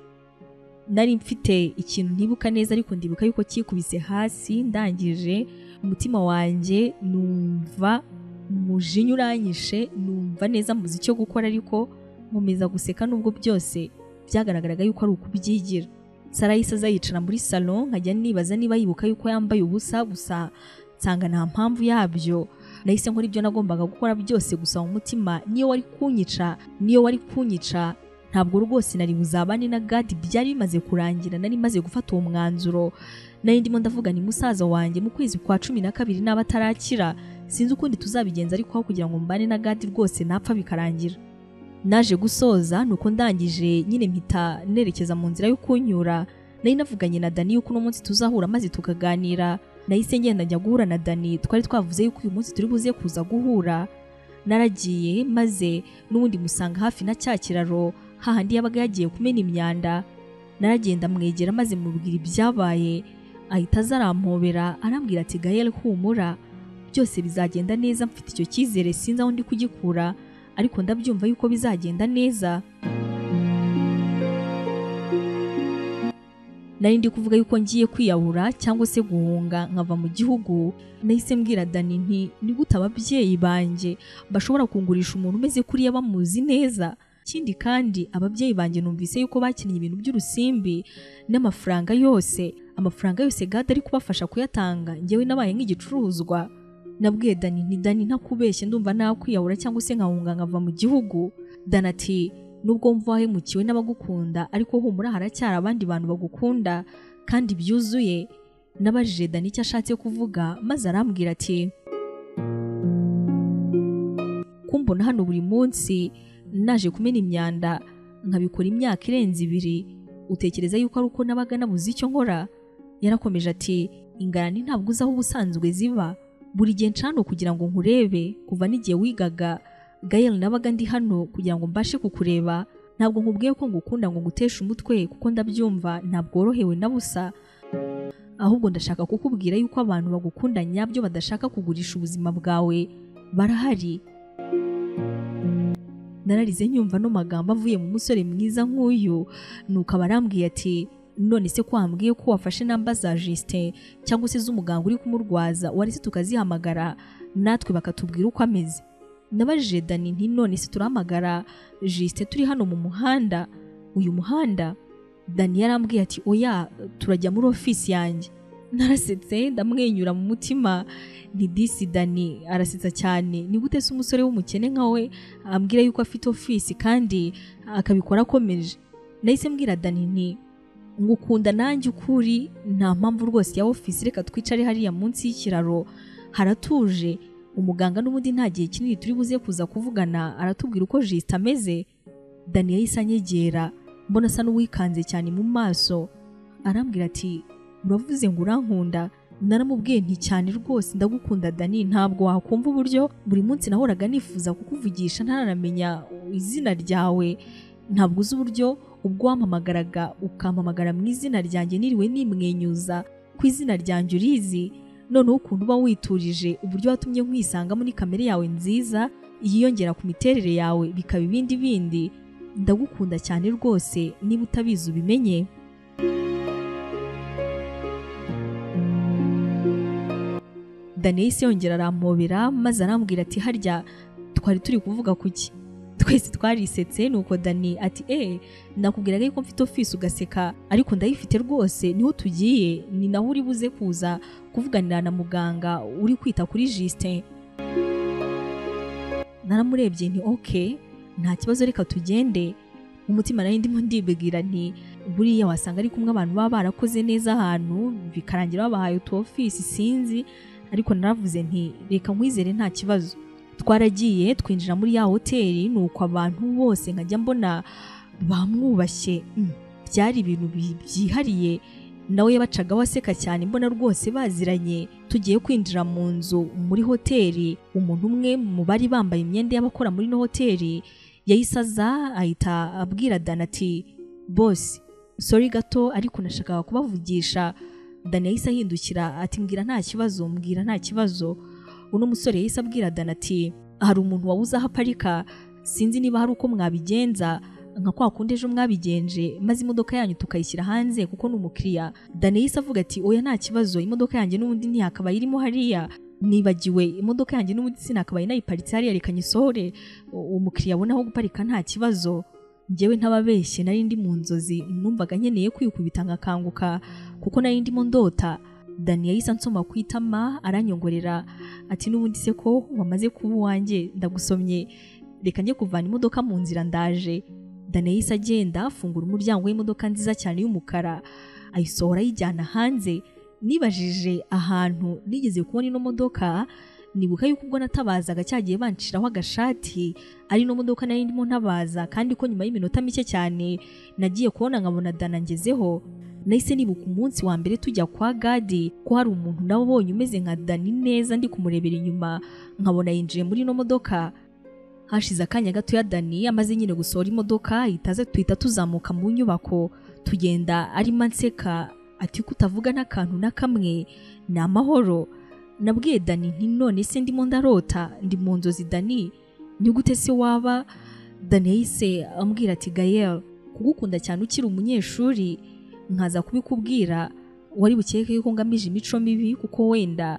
nari mfite ikintu ntibuka neza ariko ndibuka yuko cyikubise hasi ndangije umutima wanjye numva umujinya uranyishe numva neza muzi icyo gukora ariko nkomeza guseka nubwo byose byagaragaraga yuko ari ukubyigira sara yahise aza yicara muri salo nkajya nibaza niba yibuka yuko yambaye ubusa gusa nsanga nta mpamvu yabyo nahise nkora ibyo nagombaga gukora byose gusa mu mutima niyo wari kunyica niyo wari kunyica ntabwo rwose nari buzabane na gadi byari bimaze kurangira nari maze gufata uwo mwanzuro nari ndimo ndavuga ni musaza wanjye mu kwezi kwa cumi na kabiri n'aba atarakira sinzi ukundi tuzabigenza ariko aho kugira ngo mbane na gadi rwose napfa bikarangira naje gusoza nuko ndangije nyine mpita nerekeza mu nzira yo kunyura nari navuganye na dani yuko uno munsi tuzahura maze tukaganira nahise ngenda njya guhura na dani twari twavuze yuko uyu munsi turi buze kuza guhura naragiye maze n'ubundi musanga hafi na cya kiraro hahandi yabaga yagiye kumena imyanda naragenda amwegera maze mubwira ibyabaye ahita aza arampobera arambwira ati gahera humura byose bizagenda neza mfite icyo cyizere sinzi aho ndi kugikura ariko ndabyumva yuko bizagenda neza nari ndi kuvuga yuko ngiye kwiyahura cyangwa se guhunga nkava mu gihugu nahise mbwira dani nti ni gute ababyeyi banjye bashobora kungurisha umuntu umeze kuriya bamuzi neza ikindi kandi ababyeyi banjye numvise yuko bakinnye ibintu by'urusimbi n'amafaranga yose amafaranga yose gade ari kubafasha kuyatanga ngewe nabaye nk'igicuruzwa nabwiye dani nti dani ntakubeshye ndumva nakwiyahura cyangwa se nkahunga nkava mu gihugu dani ati nubwo mva wahemukiwe n'abagukunda ariko humura haracyari abandi bantu bagukunda kandi byuzuye nabajije dani icyo ashatse kuvuga maze arambwira ati kumbona hano buri munsi naje kumena imyanda nkabikora imyaka irenze ibiri utekereza yuko ari uko nabaga nabuze icyo nkora yarakomeje ati ingarani ntabwo uzi aho ubusanzwe ziba buri gihe ncano kugira ngo nkurebe kuva n'igihe wigaga Gael nabaga ndi hano kugira ngo mbashe kukureba ntabwo nkubwiye ko ngukunda ngo nguteshe umutwe kuko ndabyumva ntabworohewe na busa ahubwo ndashaka kukubwira yuko abantu bagukunda nyabyo badashaka kugurisha ubuzima bwawe barahari nararize nyumva no magambo avuye mu musore mwiza nk'uyu nuko abarambwiye ati none se ko wambwiye ko wafashe namba za Justin cyangwa se z'umuganga uri kumurwaza wari se tukazihamagara natwe bakatubwira uko ameze nabajije dani nti none se turahamagara jisite turi hano mu muhanda uyu muhanda dani yarambwiye ati oya turajya muri ofisi yanjye narasetse ndamwenyura mu mutima ni disi dani arasetsa cyane ni gute se umusore w'umukene nkawe ambwira yuko afite ofisi kandi akabikora akomeje nahise mbwira dani nti ngukunda nanjye ukuri nta mpamvu rwose ya ofisi reka twicare hariya munsi y'ikiraro haratuje umuganga n'ubundi nta gihe kinini turi buze kuza kuvugana aratubwira uko jisita ameze dani yahise anyegera mbona asa n'uwikanze cyane mu maso arambwira ati uravuze ngo urankunda naramubwiye nti cyane rwose ndagukunda dani ntabwo wakumva uburyo buri munsi nahoraga nifuza kukuvugisha ntaramenya izina ryawe ntabwo uzi uburyo ubwo wampamagaraga ukampamagara mu izina ryanjye niriwe nimwenyuza ku izina ryanjye urizi noneho ukuntu uba witurije uburyo watumye nkwisanga muri kamere yawe nziza yiyongera ku miterere yawe bikaba ibindi bindi ndagukunda cyane rwose niba utabizi ubimenye daniyisi yongera arampobera maze arambwira ati harya twari turi kuvuga kuki twese twarisetse nuko dani ati eee nakubwiraga yuko mfite ofisi ugaseka ariko ndayifite rwose niho tugiye ni naho uri buze kuza kuvuganira na muganga uri kwita kuri jisite naramurebye nti oke nta kibazo reka tugende umutima nayo ndimo ndibwira nti buriya wasanga ari kumwe abantu baba barakoze neza ahantu bikarangira babahaye utu ofisi sinzi ariko naravuze nti reka nkwizere nta kibazo twaragiye twinjira muri ya hoteli nuko abantu bose nkajya mbona bamwubashye mm, byari ibintu bi- byihariye nawe yabacagaho aseka cyane mbona rwose baziranye tugiye kwinjira mu nzu muri hoteli umuntu umwe mu bari bambaye imyenda y'abakora muri no hoteli yahise aza ahita abwira dani ati bosi sori gato ariko nashakaga kubavugisha dani yahise ahindukira ati mbwira nta kibazo mbwira nta kibazo uno musore yahise abwira dani ati hari umuntu wabuze aho aparika sinzi niba hari uko mwabigenza nka kwa kundi ejo mwabigenje maze imodoka yanyu tukayishyira hanze kuko ni umukiriya dani yahise avuga ati oya nta kibazo imodoka yanjye n'ubundi ntiyakabaye irimo hariya nibagiwe imodoka yanjye n'ubundi sinakabaye nayiparitse hariya reka nyisohore U- umukiriya abona aho guparika nta kibazo njyewe ntababeshye nari ndi mu nzozi numvaga nkeneye kwikubita nkakanguka kuko nari ndimo ndota dani yahise ansoma ku itama aranyongorera ati n'ubundi se ko wamaze kuba uwanjye ndagusomye reka njye kuvana imodoka mu nzira ndaje dani yahise agenda afungura umuryango w'imodoka nziza cyane y'umukara ayisohora ayijyana hanze nibajije ahantu nigeze kubona ino modoka nibuka yuko ubwo natabazaga cyagiye banshiraho agashati ari ino modoka nari ndimo ntabaza kandi ko nyuma y'iminota mike cyane nagiye kubona nkabona dana ngezeho nahise nibuka umunsi wa mbere tujya kwa gadi ko hari umuntu nabonye umeze nka dani neza ndi kumurebera inyuma nkabona yinjiye muri ino modoka hashize akanya gato ya dani amaze nyine gusohora imodoka ahita aza tuhita tuzamuka mu nyubako tugenda arimo anseka ati ko utavuga n'akantu na kamwe ni amahoro nabwiye dani nti none se ndimo ndarota ndi mu nzozi dani ni gute se waba dani yahise ambwira ati gayel kugukunda cyane ukiri umunyeshuri nkaza kubikubwira wari bukeke yuko ngamije imico mibi kuko wenda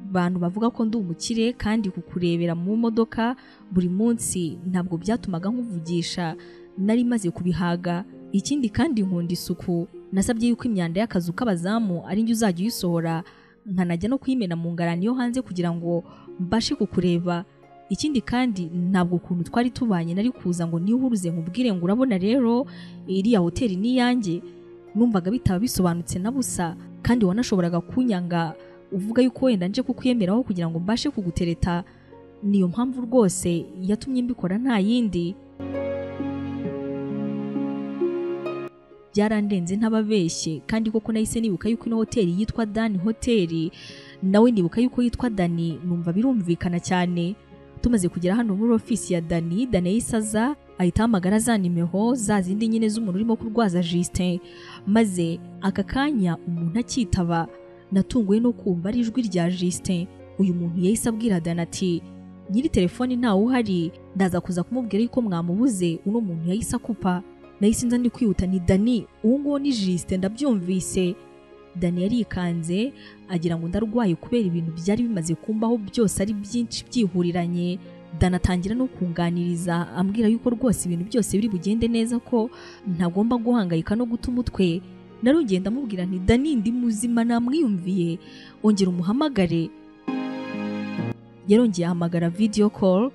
abantu bavuga ko ndi umukire kandi kukurebera mu modoka buri munsi ntabwo byatumaga nkuvugisha nari maze kubihaga ikindi kandi nkunda isuku nasabye yuko imyanda y'akazu k'abazamu ari njye uzajya uyisohora nkanajya no kuyimena mu ngarani yo hanze kugira ngo mbashe kukureba ikindi kandi ntabwo ukuntu twari tubanye nari kuza ngo nihuruze nkubwire ngo urabona rero iriya hoteli ni iyanjye numvaga bitaba bisobanutse na busa kandi wanashoboraga kunyanga uvuga yuko wenda nje kukwiyemeraho kugira ngo mbashe kugutereta niyo mpamvu rwose yatumye mbikora nta yindi byarandenze ntababeshye kandi koko nahise nibuka yuko ino hoteli yitwa dani hoteli nawe ndibuka yuko yitwa dani numva birumvikana cyane tumaze kugera hano muri ofisi ya dani dani yahise aza ahita ahamagara za nimero za zindi nyine z'umuntu urimo kurwaza Justin maze aka kanya umuntu akitaba natunguwe no kumva ari ijwi rya Justin uyu muntu yahise abwira Dana ati nyiri telefoni ntawe uhari ndaza kuza kumubwira yuko mwamubuze uno muntu yahise akupa nahise nza ndi kwihuta ni Dani uwo nguwo ni Justin ndabyumvise Dani yarikanze agira ngo ndarwaye kubera ibintu byari bimaze kumbaho byose ari byinshi byihuriranye dana atangira no kunganiriza ambwira yuko rwose ibintu byose biri bugende neza ko ntagomba guhangayika no guta umutwe narugenda amubwira nti dani ndi muzima namwiyumviye ongera umuhamagare yarongeye ahamagara video call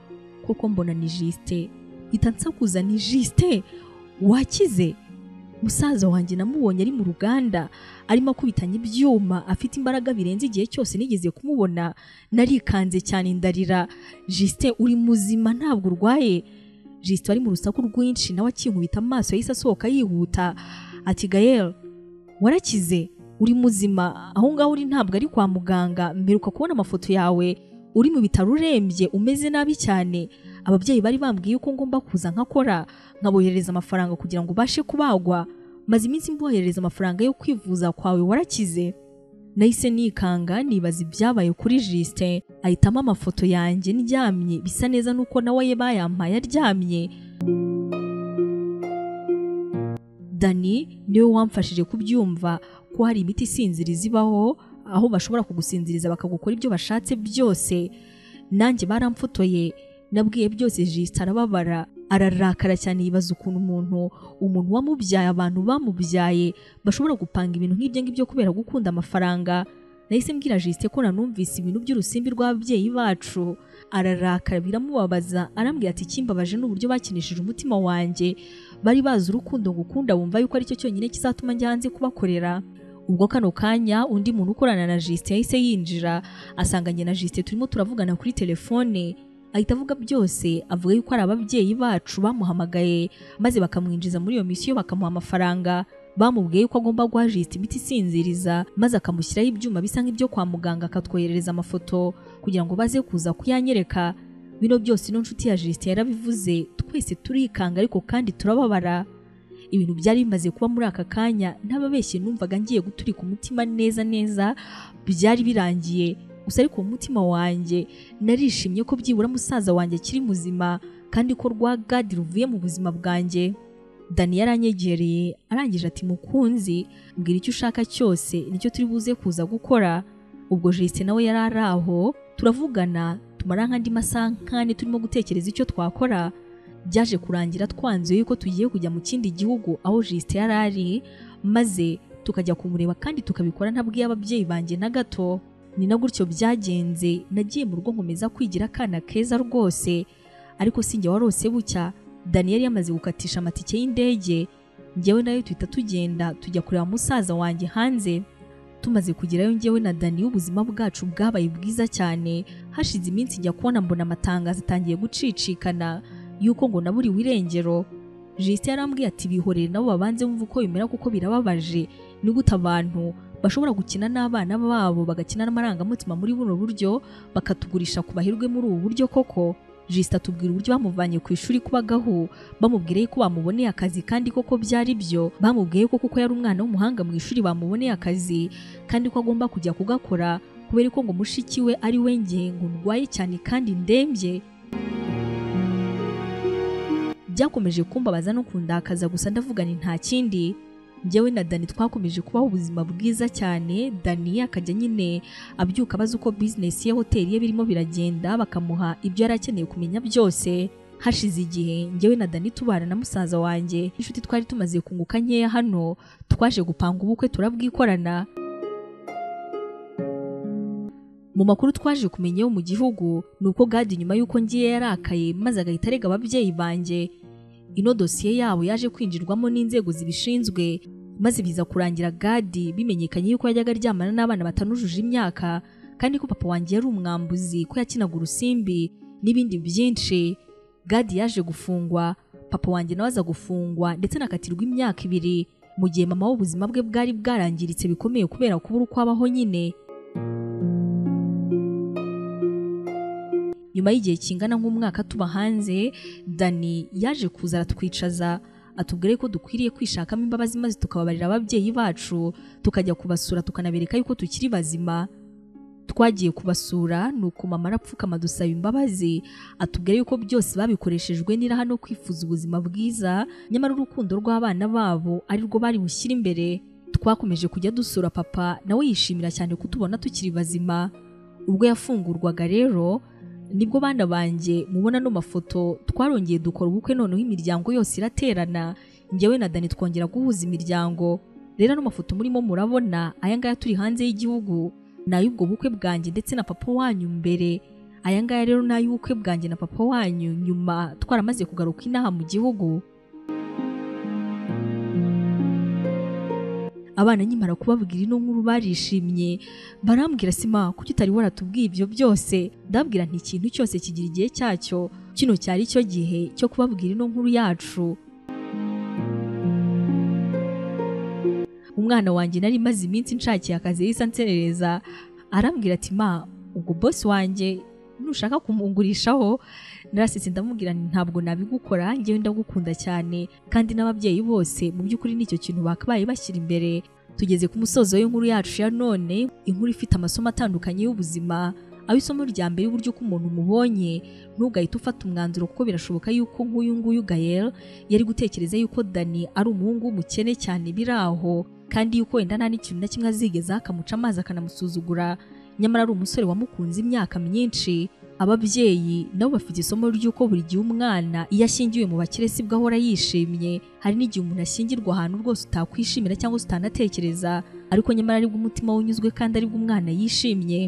kuko mbona ni jisite mpita nsakuza ni jisite wakize musaza wanjye namubonye ari mu ruganda arimo akubitanya ibyuma afite imbaraga birenze igihe cyose nigeze kumubona narikanze cyane ndarira jisite uri muzima ntabwo urwaye jisite wari mu rusaku rwinshi nawe akinkubita amaso yahise asohoka yihuta ati gayel warakize uri muzima aho ngaho uri ntabwo ari kwa muganga mperuka kubona amafoto yawe uri mu bitaro urembye umeze nabi cyane ababyeyi bari bambwiye ko ngomba kuza nkakora nkaboherereza amafaranga kugira ngo ubashe kubagwa maze iminsi mboherereza amafaranga yo kwivuza kwawe warakize nahise nikanga nibaza ibyabaye kuri Justin ahitamo amafoto yanjye ndyamye bisa neza nuko nawe bayampaye aryamye Dani niwe wamfashije kubyumva ko hari imiti isinziriza ibaho aho bashobora kugusinziriza bakagukora ibyo bashatse byose nanjye baramfotoye nabwiye byose Justin arababara ararakara cyane yibaza ukuntu umuntu umuntu wamubyaye abantu bamubyaye bashobora gupanga ibintu nk'ibyo ngibyo kubera gukunda amafaranga nahise mbwira Justin ko nanumvise ibintu by'urusimbi rw'ababyeyi bacu ararakara biramubabaza arambwira ati ikimbabaje ni uburyo bakinishije umutima wanjye bari bazi urukundo ngukunda bumva yuko aricyo cyonyine kizatuma njya hanze kubakorera ubwo kano kanya undi muntu ukorana na Justin yahise yinjira asanganye na Justin turimo turavugana kuri telefone ahita avuga byose avuga yuko ari ababyeyi bacu bamuhamagaye maze bakamwinjiza muri iyo misiyo bakamuha amafaranga bamubwiye yuko agomba guha Justin imiti isinziriza maze akamushyiraho ibyuma bisa nk'ibyo kwa muganga akatwoherereza amafoto kugira ngo baze kuza kuyanyereka bino byose ino nshuti ya Justin yarabivuze twese turikanga ariko kandi turababara ibintu byari bimaze kuba muri aka kanya ntababeshye numvaga ngiye guturika umutima neza neza byari birangiye gusa ariko mu mutima wanjye narishimye ko byibura musaza wanjye akiri muzima kandi ko rwa gadi ruvuye mu buzima bwanjye dani yaranyegereye arangije ati mukunzi mbwira icyo ushaka cyose nicyo turi buze kuza gukora ubwo jisite nawe yari ari aho turavugana tumara nk'andi masaha nk'ane turimo gutekereza icyo twakora byaje kurangira twanzuye yuko tugiye kujya mu kindi gihugu aho jisite yari ari maze tukajya kumureba kandi tukabikora ntabwiye ababyeyi banjye na gato ni na gutyo byagenze nagiye mu rugo nkomeza kwigira akana keza rwose ariko si njye warose bucya daniel yamaze gukatisha amatike y'indege njyewe nayo tuhita tugenda tujya kureba musaza wanjye hanze tumaze kugerayo njyewe na dani ubuzima bwacu bwabaye bwiza cyane hashize iminsi njya kubona mbona amatangazo atangiye gucicikana yuko ngo naburiwe irengero jisite yarambwiye ati bihorere nabo babanze bumva uko bimera kuko birababaje ni gute abantu bashobora gukina n'abana babo bagakina n'amarangamutima muri buno buryo bakatugurisha ku bahirwe muri ubu buryo koko jisita atubwira uburyo bamuvanye ku ishuri kubagahu bamubwire ko bamuboneye akazi kandi koko byari byo bamubwiye ko kuko yari umwana w'umuhanga mu ishuri bamuboneye akazi kandi ko agomba kujya kugakora kubera ko ngo mushiki we ari we nge ngo ndwaye cyane kandi ndembye byakomeje kumbabaza no kundakaza gusa ndavugana nta kindi njyewe na dani twakomeje kubaho ubuzima bwiza cyane dani akajya nyine abyuka abaza uko bizinesi ya hoteli ye birimo biragenda bakamuha ibyo yari akeneye kumenya byose hashize igihe njyewe na dani tubana na musaza wanjye inshuti twari tumaze kunguka nkeya hano twaje gupanga ubukwe turabwikorana mu makuru twaje kumenya yo mu gihugu ni uko gadi nyuma y'uko ngiye yarakaye maze agahita arega ababyeyi banjye ino dosiye yabo yaje kwinjirwamo n'inzego zibishinzwe maze biza kurangira gadi bimenyekanye yuko yajyaga aryamana n'abana batanujuje imyaka kandi ko papa wanjye yari umwambuzi ko yakinaga urusimbi n'ibindi byinshi gadi yaje gufungwa papa wanjye nawe aza gufungwa ndetse anakatirwa imyaka ibiri mu gihe mama w'ubuzima bwe bwari bwarangiritse bikomeye kubera kubura uko abaho nyine nyuma y'igihe kingana nk'umwaka tuba hanze dani yaje kuza aratwicaza atubwire ko dukwiriye kwishakamo imbabazi maze tukababarira ababyeyi bacu tukajya kubasura tukanabereka yuko tukiri bazima twagiye kubasura ni uko mama arapfukama dusaba imbabazi atubwire yuko byose babikoreshejwe n'iraha no kwifuza ubuzima bwiza nyamara urukundo rw'abana babo ari rwo bari bushyire imbere twakomeje kujya dusura papa nawe yishimira cyane kutubona tukiri bazima ubwo yafungurwaga rero nibwo bana banjye mubona no mafoto twarongeye dukora ubukwe noneho imiryango yose iraterana njyewe na dani twongera guhuza imiryango rero no mafoto murimo murabona aya ngaya turi hanze y'igihugu ni ay'ubwo bukwe bwanjye ndetse na papa wanyu mbere aya ngaya rero ni ay'ubukwe bwanjye na papa wanyu nyuma twaramaze kugaruka inaha mu gihugu abana nyimara kubabwira ino nkuru barishimye barambwira sima kuki utari waratubwiye ibyo byose ndabwira nti ikintu cyose kigira igihe cyacyo kino cyari cyo gihe cyo kubabwira ino nkuru yacu umwana wanjye nari maze iminsi nshakiye akazi yahise anserereza arambwira ati ma ubwo bosi wanjye nushaka kumugurishaho narasetse ndamubwira ntabwo nabigukora njyewe ndagukunda cyane kandi n'ababyeyi bose mu by'ukuri nicyo kintu bakabaye bashyira imbere tugeze ku musozo w'inkuru yacu ya none inkuru ifite amasomo atandukanye y'ubuzima aho isomo rya mbere uburyo ko umuntu umubonye ntugahite ufata umwanzuro kuko birashoboka yuko nk'uyu nguyu gayel yari gutekereza yuko dani ari umuhungu w'umukene cyane biri aho kandi yuko wenda nta n'ikintu na kimwe azigeza akamuca amazi akanamusuzugura nyamara ari umusore wamukunze imyaka myinshi ababyeyi nabo bafite isomo ry'uko buri gihe umwana iyo ashyingiwe mu bakire sibwo ahora yishimye hari n'igihe umuntu ashyingirwa ahantu rwose utakwishimira cyangwa se utanatekereza ariko nyamara aribwo umutima unyuzwe kandi aribwo umwana yishimye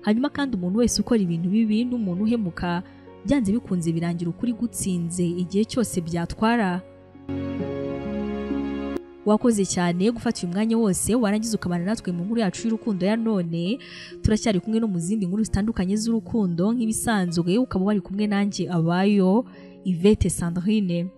hanyuma kandi umuntu wese ukora ibintu bibi n'umuntu uhemuka byanze bikunze birangira ukuri gutsinze igihe cyose byatwara wakoze cyane gufata uyu mwanya wose warangiza ukabana natwe mu nkuru yacu y'urukundo ya none turacyari kumwe no mu zindi nkuru zitandukanye z'urukundo nk'ibisanzwe ukaba wari kumwe nanjye abayo Yvette Sandrine